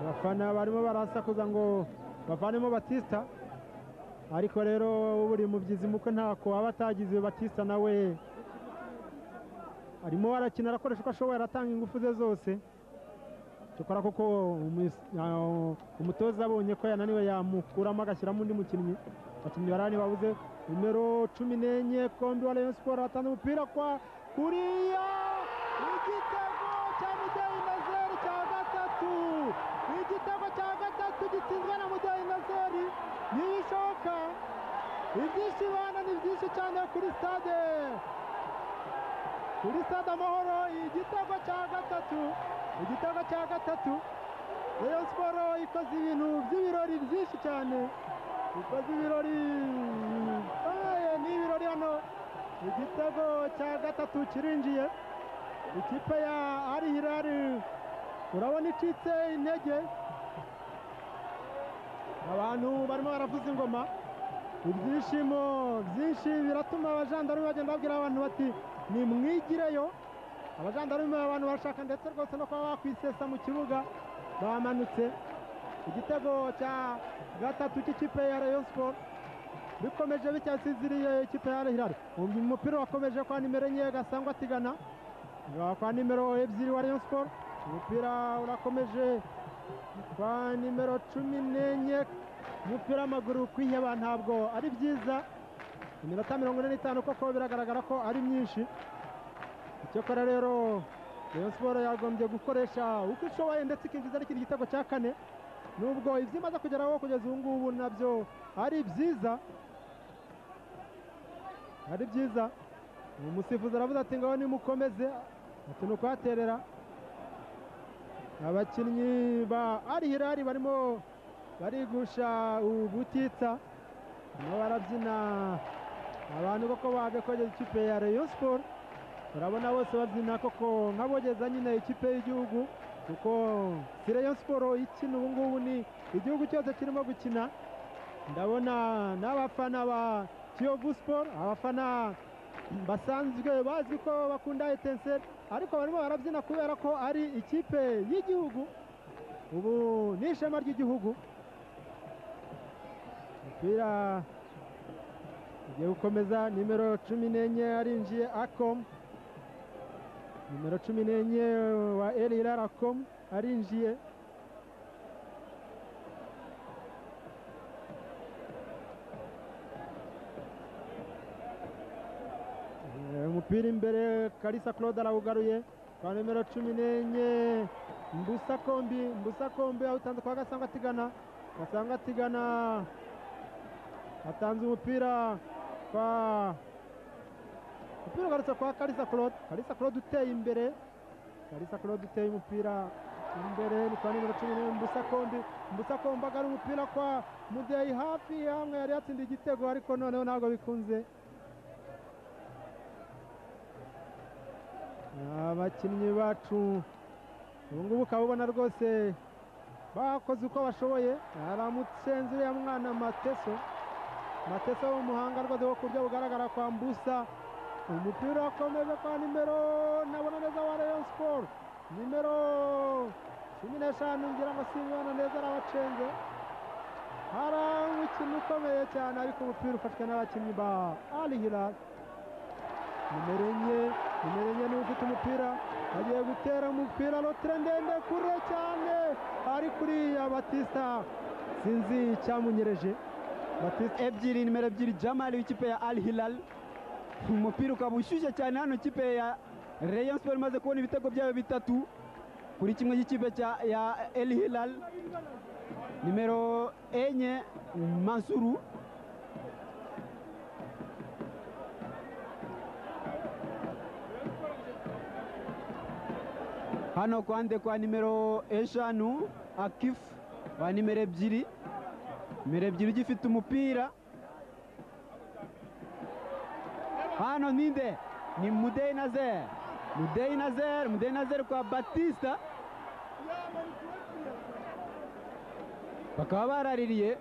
abafana barimo barasakuza ngo bavanemo batista ariko rero buri mubyizi muko ntako aba atagize batista nawe arimo arakina arakoresha uko ashoboye aratanga ingufu ze zose cyokora kuko umu- ah, umutoza abonye ko yananiwe yamukuramo agashyiramo undi mukinnyi abakinnyi barani babuze nimero cumi n'enye kombi wa rayon siporo atanze umupira kwa kuriya igitego cya mudeyi nazeri cya gatatu igitego cya gatatu gitsinzwe na mudeyi nazeri ntibishoboka ibyinshi bana ni byinshi cyane kuri stade kuri stade amahoro igitego cya gatatu igitego cya gatatu rayon siporo ikoze ibintu by'ibirori byinshi cyane ikoze ibirori aye, ni ibirori hano igitego cya gatatu kirinjiye ikipe ya ari hirari urabona icitse intege abantu barimo baravuza ingoma ibyishimo byinshi biratuma abajandarume bagenda babwira abantu bati nimwigireyo abajandarume abantu barashaka ndetse rwose no kuba bakwisesa mu kibuga bamanutse igitego cya gatatu cy'ikipe ya rayon siporo bikomeje bityasinziriye ikipe ya rehirari umupira wakomeje kwa nimero enye gasangwa atigana kwa nimero ebyiri wa rayon siporo umupira urakomeje kwa nimero cumi n'enye umupira w'amaguru kwiheba ntabwo ari byiza iminota mirongo ine n'itanu koko biragaragara ko ari myinshi icyakora rero rayon siporo yagombye gukoresha uko ishoboye ndetse ikinjiza n'ikindi gitego cya kane nubwo ibyo imaze kugeraho kugeza ubu ngubu nabyo ari byiza ari byiza umusifuzi aravuze ati ngaho nimukomeze ati ni ukuhaterera abakinnyi ba ari hirari barimo barigusha ubutitsa barimo barabyina abantu koko babe kogeza ikipe ya rayon siporo urabona bose bazina koko nk'abogeza nyine ikipe y'igihugu kuko si Rayon siporo ikina ubu ngubu ni igihugu cyose kirimo gukina ndabona n'abafana ba kiyovu siporo abafana basanzwe bazwi ko bakunda etenseri ariko barimo barabyina kubera ko ari ikipe y'igihugu ubu ni ishema ry'igihugu umupira ugiye gukomeza nimero cumi n'enye arinjiye akomu nimero cumi n'enye wa elirara akomu arinjiye Eh, umupira imbere karisa claude arawugaruye kwa nimero cumi n'enye mbusa kombi mbusa kombi awutanze kwa gasanga atigana gasanga atigana atanze umupira kwa umupira ugarutse kwa karisa claude karisa claude uteye imbere karisa claude uteye umupira imbere ni kwa nimero cumi n'enye mbusa kombi mbusa kombi agara umupira kwa mudeyi hafi hamwe yari yatsindiye igitego ariko noneho ntabwo bikunze abakinnyi bacu ubu ngubu ukaba ubona rwose bakoze uko bashoboye aramusenze uriya mwana mateso mateso w'umuhanga rwose wo ku buryo bugaragara kwa mbusa umupira wakomeje kwa nimero nabona neza wa rayon siporo nimero cumi n'eshanu ngira ngo simubona neza arabacenze hari umukino ukomeye cyane ariko umupira ufashwe n'abakinnyi ba ali hilal nimero enye nimero enye niwe ufite umupira agiye gutera umupira rotire ndende kure cyane ari kuriya batista sinzi icyamunyereje batista ebyiri nimero ebyiri jamali w'ikipe ya al hilal umupira ukaba ushyushye cyane hano ikipe ya rayon sport imaze kubona ibitego byayo bitatu kuri kimwe cy'ikipe cya ya el hilal nimero enye mansuru hano kwande kwa nimero eshanu akifu wa nimero ebyiri nimero ebyiri ugifite umupira hano ninde ni mudeyi nazer mudeyi nazer mudeyi nazer kwa batista bakaba baraririye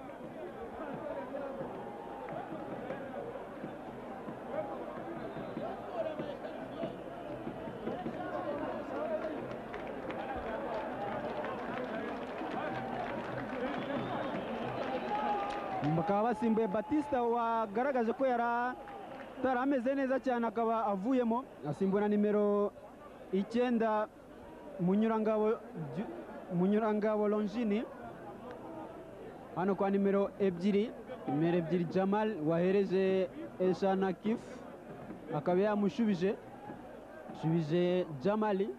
bakaba basimbuye batista wagaragaje ko yari atari ameze neza cyane akaba avuyemo asimbuwe na nimero icyenda munyurangabo Ju- munyurangabo longini hano kwa nimero ebyiri nimero ebyiri jamal wahereje eshana kifu akaba yamushubije shubije jamali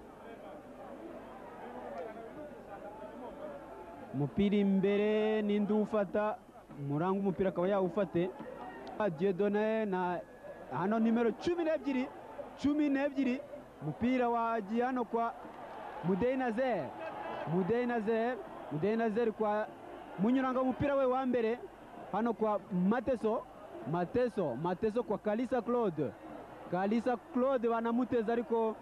umupira imbere n'indi ufata umuranga umupira akaba yawufate diedone na hano nimero cumi n'ebyiri cumi n'ebyiri umupira wagiye hano kwa mudeyi nazer mudeyi nazer mudeyi nazer kwa munyuranga umupira we wa mbere hano kwa mateso mateso mateso kwa kalisa claude kalisa claude banamuteza ariko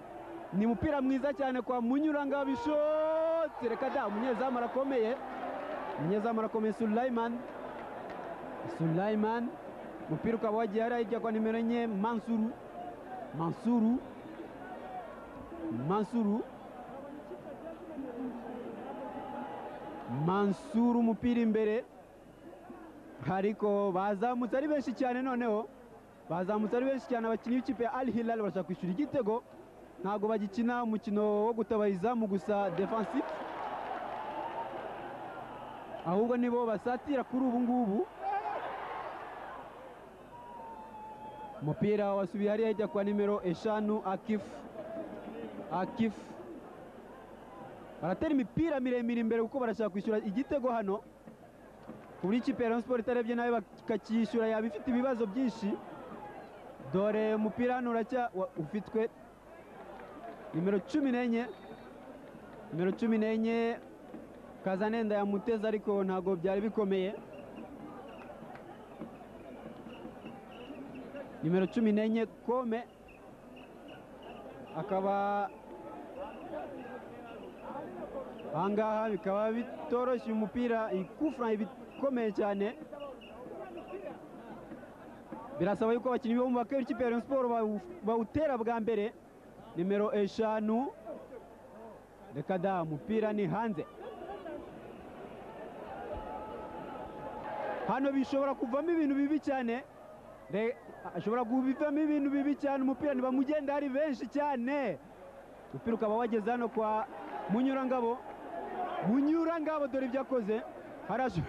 ni umupira mwiza cyane kwa munyuranga bishotse reka da umunyezamu arakomeye umunyezamu arakomeye sulaimani Sulaiman umupira ukaba wagiye hariya hirya kwa nimero enye Mansuru Mansuru Mansuru Mansuru umupira imbere ariko bazamutse ari benshi cyane noneho bazamutse ari benshi cyane abakinnyi b'ikipe ya Al Hilal barashaka kwishyura igitego ntabwo bagikina umukino wo gutabara izamu gusa defensive ahubwo nibo basatira kuri ubu ngubu umupira wasubiye hariya hirya kwa nimero eshanu akifu akifu baratera imipira miremire imbere kuko barashaka kwishyura igitego hano ku buryo ikipe ya Rayon Sports itarebye nawe bakacyishyura yaba ifite ibibazo byinshi dore umupira hano uracya wa- ufitwe nimero cumi n'enye nimero cumi n'enye kazanenda yamuteze ariko ntabwo byari bikomeye nimero cumi n'enye kome akaba ahangaha bikaba bitoroshye umupira ikufura ibikomeye cyane birasaba yuko abakinnyi bo mu bakeba ikipe ya Rayon Sport bawu- bawutera bwa mbere nimero eshanu reka da umupira ni hanze hano bishobora kuvamo ibintu bibi cyane Re- ashobora kubivamo ibintu bibi cyane umupira ntibamugenda ari benshi cyane umupira ukaba wageze hano kwa munyurangabo munyurangabo dore ibyo akoze Harash-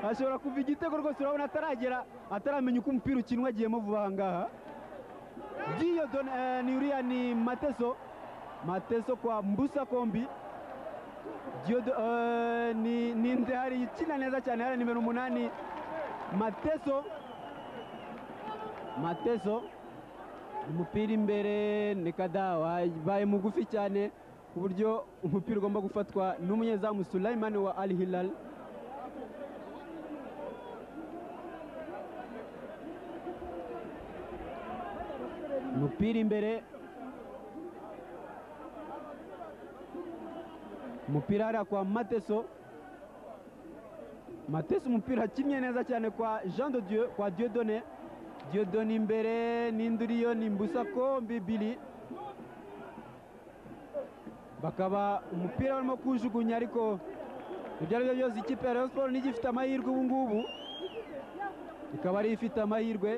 ashobora kuva igitego rwose urabona ataragera ataramenya uko umupira ukinwa agiyemo vuba aha ngaha byiyo done- eh, ni uriya ni mateso mateso kwa mbusa kombi Diodo, eh, ni ni ndehari ikina neza cyane hariya nimero umunani mateso mateso umupira imbere ni kada wabaye mugufi cyane ku buryo umupira ugomba gufatwa n'umunyezamu Sulaiman wa Al Hilal umupira imbere umupira hariya kwa mateso mateso umupira kimwe neza cyane kwa jean de dieu kwa diodone diodone imbere n'indi uriyo ni mbusa kombi bili bakaba umupira barimo kuwujugunya ariko ibyo ari byo byose ikipe ya rayon siporo nijya ifite amahirwe ubu ngubu ikaba ariyo ifite amahirwe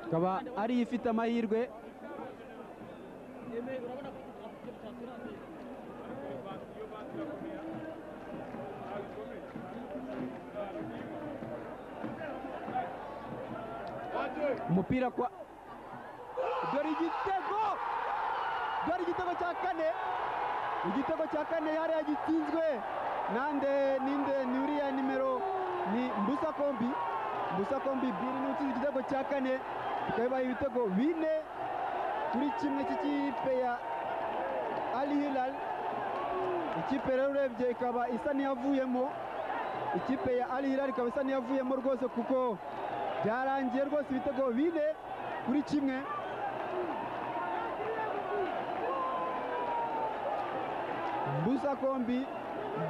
ikaba ariyo ifite amahirwe umupira kwa dore igitego dore igitego cya kane igitego cya kane hariya gitsinzwe nande ninde ni uriya nimero ni mbusa kombi mbusa kombi biri ni utsinze igitego cya kane bikaba bibaye ibitego bine kuri kimwe cy'ikipe ya ali hilal ikipe rero urebye ikaba isa n'iyavuyemo ikipe ya ali hilal ikaba isa n'iyavuyemo rwose kuko byarangiye rwose ibitego bine kuri kimwe mbusa kombi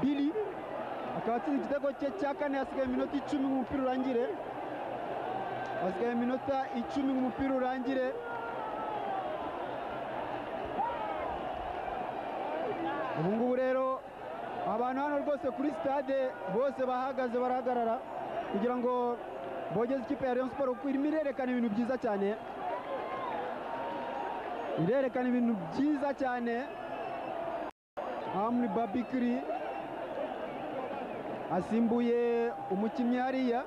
bili akaba atsinze igitego cye cya kane hasigaye iminota icumi ngo umupira urangire hasigaye iminota icumi ngo umupira urangire ubu ngubu rero abantu hano rwose kuri sitade bose bahagaze barahagarara kugira ngo bogeze ikipe ya Rayon Sport kuko irimo irerekana ibintu byiza cyane irerekana ibintu byiza cyane aha muri babikiri asimbuye umukinnyi hariya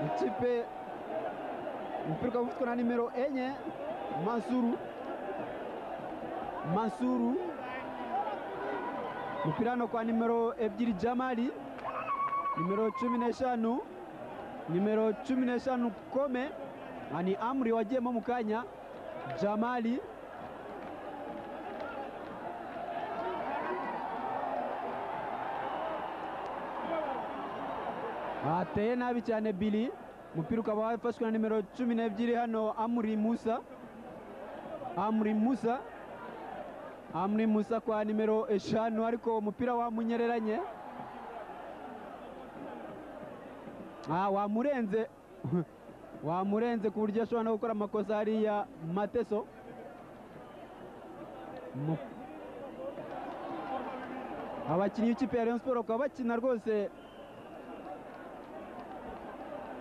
ikipe umupira ukaba ufitwe na nimero enye masuru Mansuru umupira hano kwa nimero ebyiri Jamali nimero cumi n'eshanu nimero cumi n'eshanu Kome aha ni Amuri wagiyemo mu kanya Jamali ateye nabi cyane Bili umupira ukaba wafashwe na nimero cumi n'ebyiri hano Amuri Musa Amuri Musa Amri Musa kwa nimero eshanu ariko umupira wamunyereranye Ah, wamurenze wamurenze ku buryo ashobora no gukora amakosa hariya mateso Mu- abakinnyi b'ikipe ya Rayon Sport bakaba bakina rwose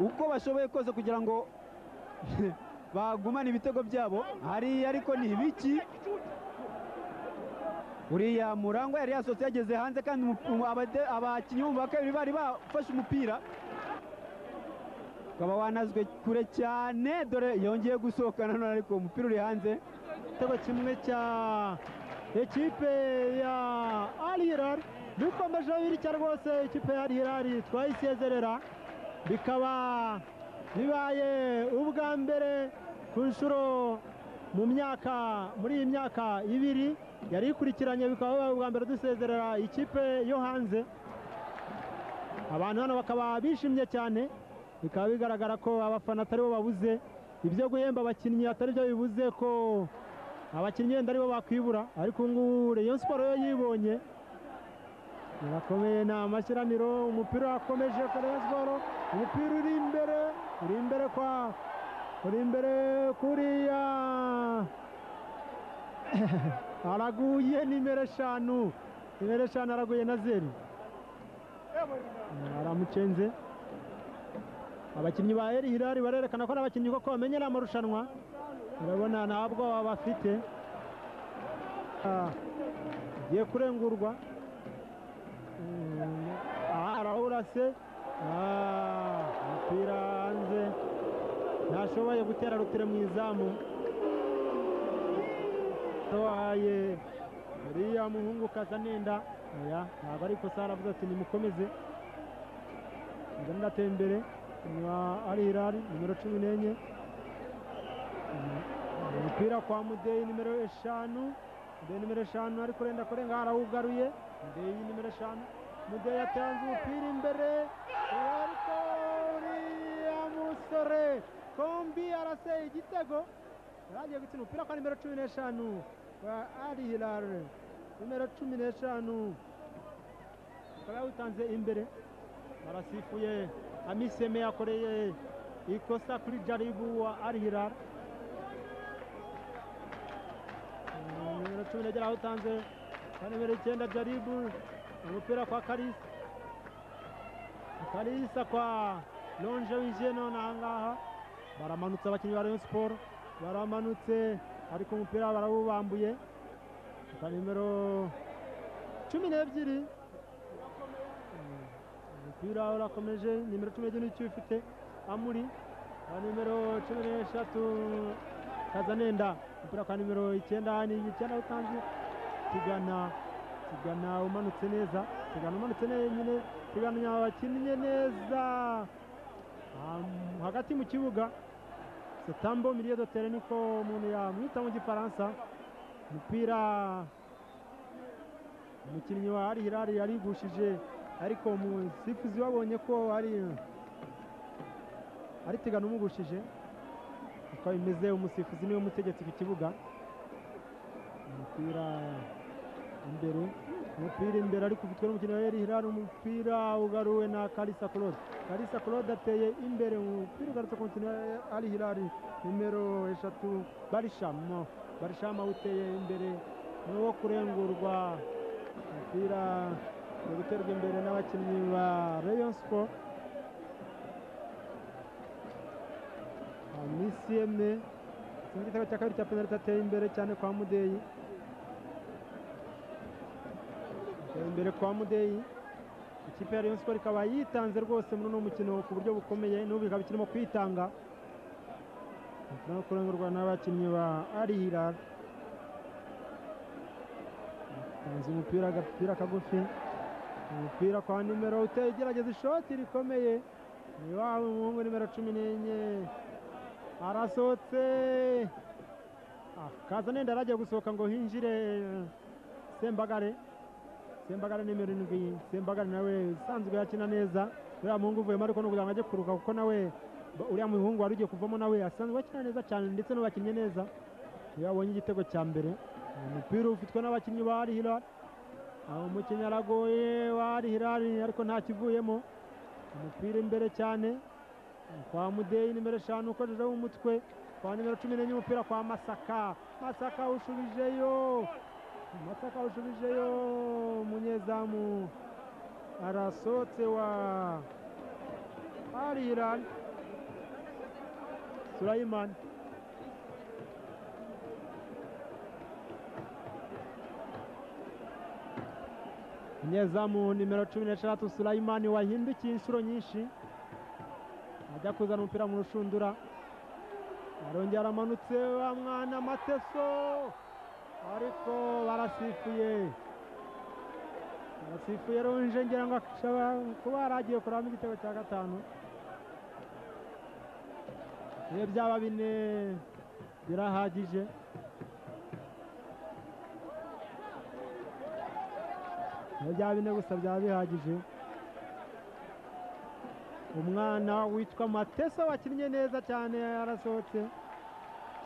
uko bashoboye kose kugira ngo bagumane ibitego byabo hariya ariko ni ibiki uriya murangwa yari yasohotse yageze hanze kandi umu- umu- abade- abakinnyi bo mu ba kabiri bari bafashe umupira ukaba wanazwe kure cyane dore yongeye gusohoka nanone ariko umupira uri hanze igitego kimwe cya ekipe ya Al Hilal bikomejeho bitya rwose ikipe ya Al Hilal twayisezerera bikaba bibaye ubwa mbere ku nshuro mu myaka muri iyi myaka ibiri yari ikurikiranye bikaba bibaye ubwa mbere dusezerera ikipe yo hanze abantu hano bakaba bishimye cyane bikaba bigaragara ko abafana atari bo babuze ibyo guhemba abakinnyi atari byo bibuze ko abakinnyi wenda aribo bakwibura ariko ubu ngubu Rayon Sports yo yibonye irakomeye ni amashyiraniro umupira urakomeje kuri Rayon Sports umupira uri imbere uri imbere kwa uri imbere kuriya araguye nimero eshanu nimero eshanu araguye na zeru aramucenze abakinnyi ba eri hirari barerekana ko ari abakinnyi koko bamenyera amarushanwa urabona nta bwoba bafite Ah, agiye kurengurwa Mm, ah, arawurase Ah, umupira hanze ntashoboye gutera rutire mu izamu tohaye uriya muhungu kazanenda oya ntabwo ari ikosa aravuze ati nimukomeze nzanira atembere inyuma ari hirari nimero cumi n'enye Mm, umupira kwa mudeyi nimero eshanu mudeyi nimero eshanu ariko urenda kurenga arawugaruye mudeyi nimero eshanu mudeyi atanze umupira imbere ariko uriya musore kombi arase igitego yarangiye gutsinda umupira kwa nimero cumi n'eshanu wa ari hirare nimero cumi n'eshanu akaba yawutanze imbere arasifuye amiseme yakoreye ikosa kuri jaribu wa ari hirare nimero cumi n'ebyiri awutanze kwa nimero icyenda jaribu umupira kwa karisa karisa kwa lonje winjiye none ahangaha baramanutse abakinnyi ba rayon siporo baramanutse ariko umupira barawubambuye ka nimero cumi n'ebyiri Mm, umupira urakomeje nimero cumi n'ebyiri nicyo ufite amuri ka nimero cumi n'eshatu kazanenda umupira kwa nimero icyenda ni icyenda utanze tigana tigana umanutse neza tigana umanutse neza nyine tigana bakinnye neza Ah, hagati mu kibuga setambo miliyo dotere niko umuntu yamwita mu gifaransa umupira umukinnyi wa ari hirari yarigushije ariko umusifuzi wabonye ko ari ari tigana umugushije uko bimeze umusifuzi niwe mutegetsi ku kibuga umupira imbere umupira imbere ariko ufitwe n'umukinnyi wa eri hirari umupira ugaruwe na karisa claude karisa claude ateye imbere umupira ugarutse ku mukinnyi wa ari hirari nimero eshatu barishamo barishamo awuteye imbere ni uwo kurengurwa umupira uri guterwa imbere n'abakinnyi ba rayon sport misiyeme igitego cya kabiri cya penaliti ateye imbere cyane kwa mudeyi ateye imbere kwa mudeyi ikipe ya rayon sport ikaba yitanze rwose muri uno mukino ku buryo bukomeye n'ubu ikaba ikirimo kwitanga no kurengurwa n'abakinnyi ba arihira atanze umupira agapira kagufi umupira kwa nimero uteye igerageza ishoti rikomeye ni wa muhungu nimero cumi n'enye arasohotse Ah, kazanenda aragiye gusohoka ngo hinjire eh, sembagare sembagare nimero irindwi sembagare nawe usanzwe yakina neza uriya muhungu uvuyemo ariko ni ukugira ngo ajye kuruhuka kuko nawe ba- uriya muhungu wari ugiye kuvamo nawe asanzwe akina neza cyane ndetse n'ubakinnye neza iyo abonye igitego cya mbere umupira ufitwe n'abakinnyi ba Al Hilal aho umukinnyi aragoye wa Al Hilal ariko nta kivuyemo umupira imbere cyane kwa mudeyi nimero eshanu ukojejeho umutwe kwa nimero cumi n'enye umupira kwa masaka masaka ushubijeyo masaka ushubijeyo umunyezamu arasotse wa ariran surayiman umunyezamu nimero cumi n'eshatu surayimani wahindukiye inshuro nyinshi ajya kuzana umupira mu rushundura arongera aramanutse wa mwana mateso ariko barasifuye barasifuye runje ngira ngo ashobora kuba yaragiye kuramo igitego cya gatanu iyo byaba bine birahagije iyo byaba bine gusa byaba bihagije umwana witwa matesa wakinnye neza cyane yarasohotse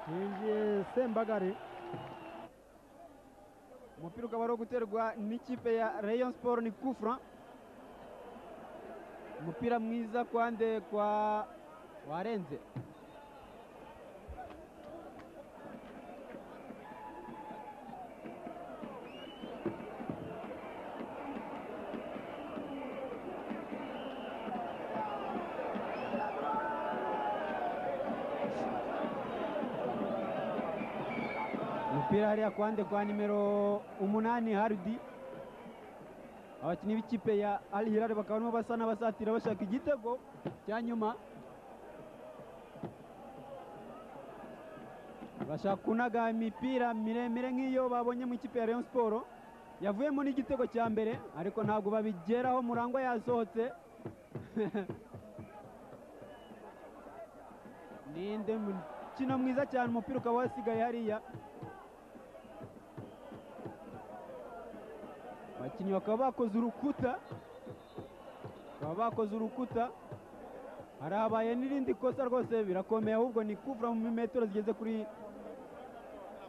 yinjiye sembagare umupira ukaba ari guterwa n'ikipe ya rayon sport ni kufra umupira mwiza kwa nde kwa warenze umupira hariya kwa nde kwa nimero umunani harudi abakinnyi b'ikipe ya Al Hilal bakaba barimo basa n'abasatira bashaka igitego cya nyuma bashaka kunaga imipira miremire nk'iyo babonye mu ikipe ya Rayon Sport yavuyemo n'igitego cya mbere ariko ntabwo babigeraho Murangwa yasohotse ninde mukino mwiza cyane umupira ukaba wasigaye hariya abakinnyi bakaba bakoze urukuta bakaba bakoze urukuta harabaye n'irindi kosa rwose birakomeye ahubwo ni kuvura mu metero zigeze kuri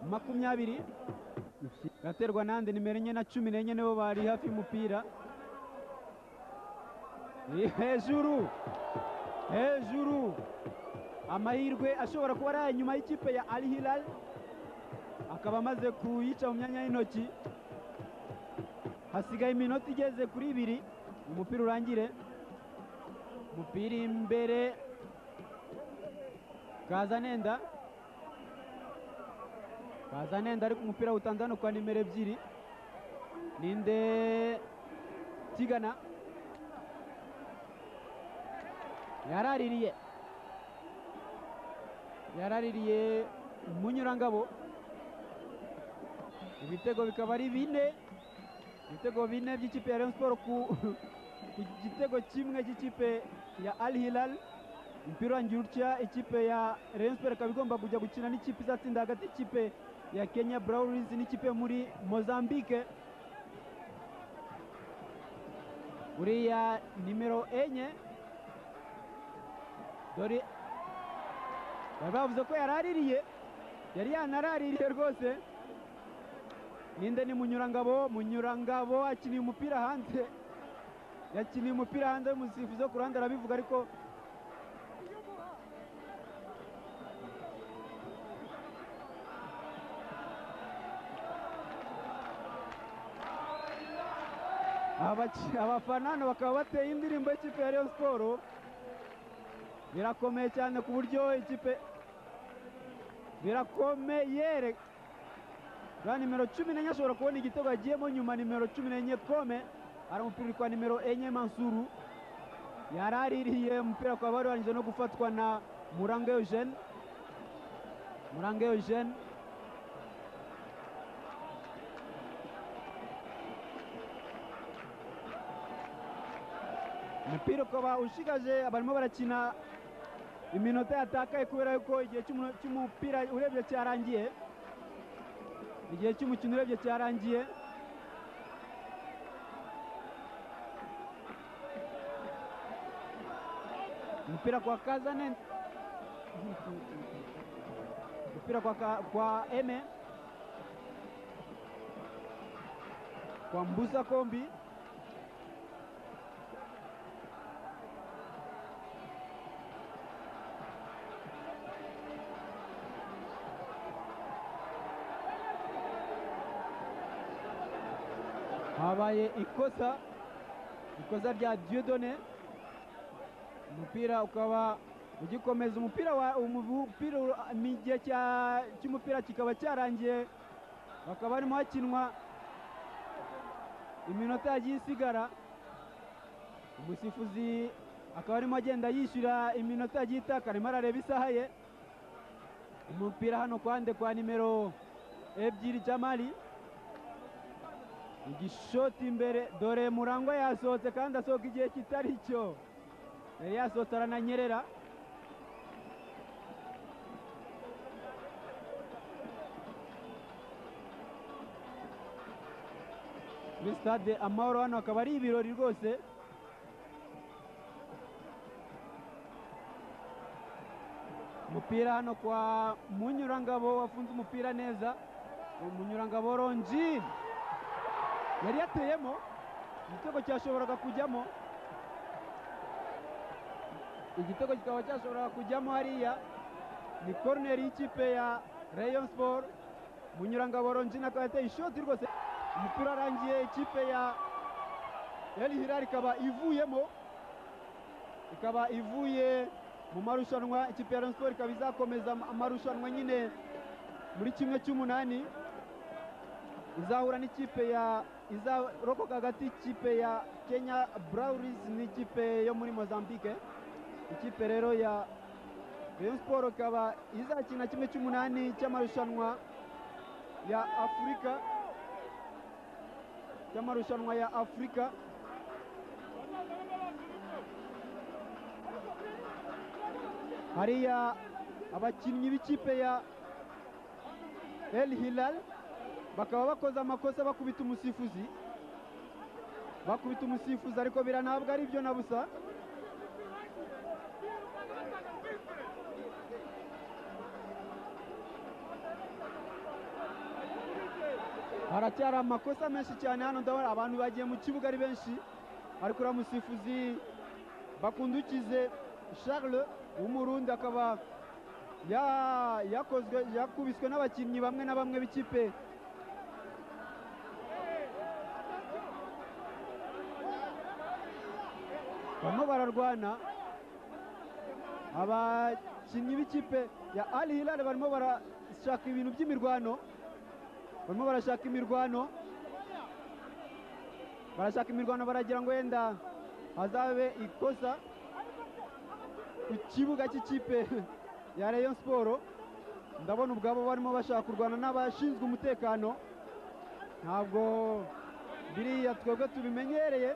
makumyabiri gaterwa nande nimero enye na cumi n'enye nibo bari hafi y'umupira ni hejuru hejuru amahirwe ashobora kuba ari aya nyuma y'ikipe ya Al Hilal akaba amaze kuyica mu myanya y'intoki hasigaye iminota igeze kuri ibiri umupira urangire umupira imbere kazanenda kazanenda ariko umupira utanze hano kwa nimero ebyiri ninde kigana yaraririye yaraririye umunyurangabo ibitego bikaba ari bine ibitego bine by'ikipe ya Rayon Sport ku ku gitego kimwe cy'ikipe ya Al Hilal umupira urangira utya ikipe ya Rayon Sport ikaba igomba kujya gukina n'ikipe izatsinda hagati y'ikipe ya Kenya Brownies n'ikipe yo muri Mozambique uriya nimero enye dore bari bavuze ko yari aririye yari yanaraririye rwose ninde ni munyurangabo munyurangabo akiniye umupira hanze yakiniye umupira hanze umusifuzi wo ku ruhande arabivuga ariko Abaki- abafana hano bakaba bateye indirimbo y'ikipe ya Rayon Sport birakomeye cyane ku buryo ikipe birakomeye re- ba nimero cumi n'enye ashobora kubona igitego agiyemo nyuma nimero cumi n'enye kome hari umupira uri kwa nimero enye mansuru yari aririye umupira ukaba wari warangije no gufatwa na murange eugene murange eugene umupira ukaba ushigaje barimo barakina iminota yatakaye kubera yuko igihe cy'umu- cy'umupira urebye cyarangiye igihe cy'umukino urebye cyarangiye umupira kwa kazane umupira kwa, Ka- kwa eme kwa mbusa kombi habaye ikosa ikosa rya Dieudonné umupira ukaba ugikomeza umupira wa umupira ura- mu gihe cya- cy'umupira kikaba cyarangiye bakaba barimo hakinwa iminota yagiye isigara umusifuzi akaba arimo agenda yishyura iminota yagiye itakara arimo arareba isaha ye umupira hano kwande kwa nimero ebyiri Jamali igishoti imbere dore murangwa yasohotse kandi asohoka igihe kitari cyo yari yasohotse arananyerera muri stade amahoro hano akaba ari ibirori rwose umupira hano kwa munyurangabo wafunze umupira neza umunyurangabo ronjini yari yateyemo igitego cyashoboraga kujyamo igitego kikaba cyashoboraga kujyamo hariya ni koroneri y'ikipe ya rayon sport munyurangabo ronjini akaba yateye ishoti rwose umupira arangiye ikipe ya El Hilal ikaba ivuyemo ikaba ivuye mu marushanwa ikipe ya Rayon Sports ikaba izakomeza amarushanwa nyine muri kimwe cy'umunani izahura n'ikipe ya izarokoka hagati ikipe ya Kenya Browries n'ikipe yo muri Mozambique ikipe rero ya Rayon Sports ikaba izakina kimwe cy'umunani cy'amarushanwa ya Afurika cy'amarushanwa ya Afurika hariya abakinnyi b'ikipe ya El Hilal bakaba bakoze amakosa bakubita umusifuzi bakubita umusifuzi ariko biranabwa ari byo na busa haracyari amakosa menshi cyane hano ndabona abantu bagiye mu kibuga ari benshi ariko uriya musifuzi bakundukize charles w'umurundi akaba ya- yakozwe yakubiswe n'abakinnyi bamwe na bamwe b'ikipe barimo bararwana abakinnyi b'ikipe ya ali hilal barimo barashaka ibintu by'imirwano barimo barashaka imirwano barashaka imirwano baragira ngo wenda hazabe ikosa ku kibuga cy'ikipe ya rayon siporo ndabona ubwabo barimo bashaka kurwana n'abashinzwe umutekano ntabwo biriya twebwe tubimenyereye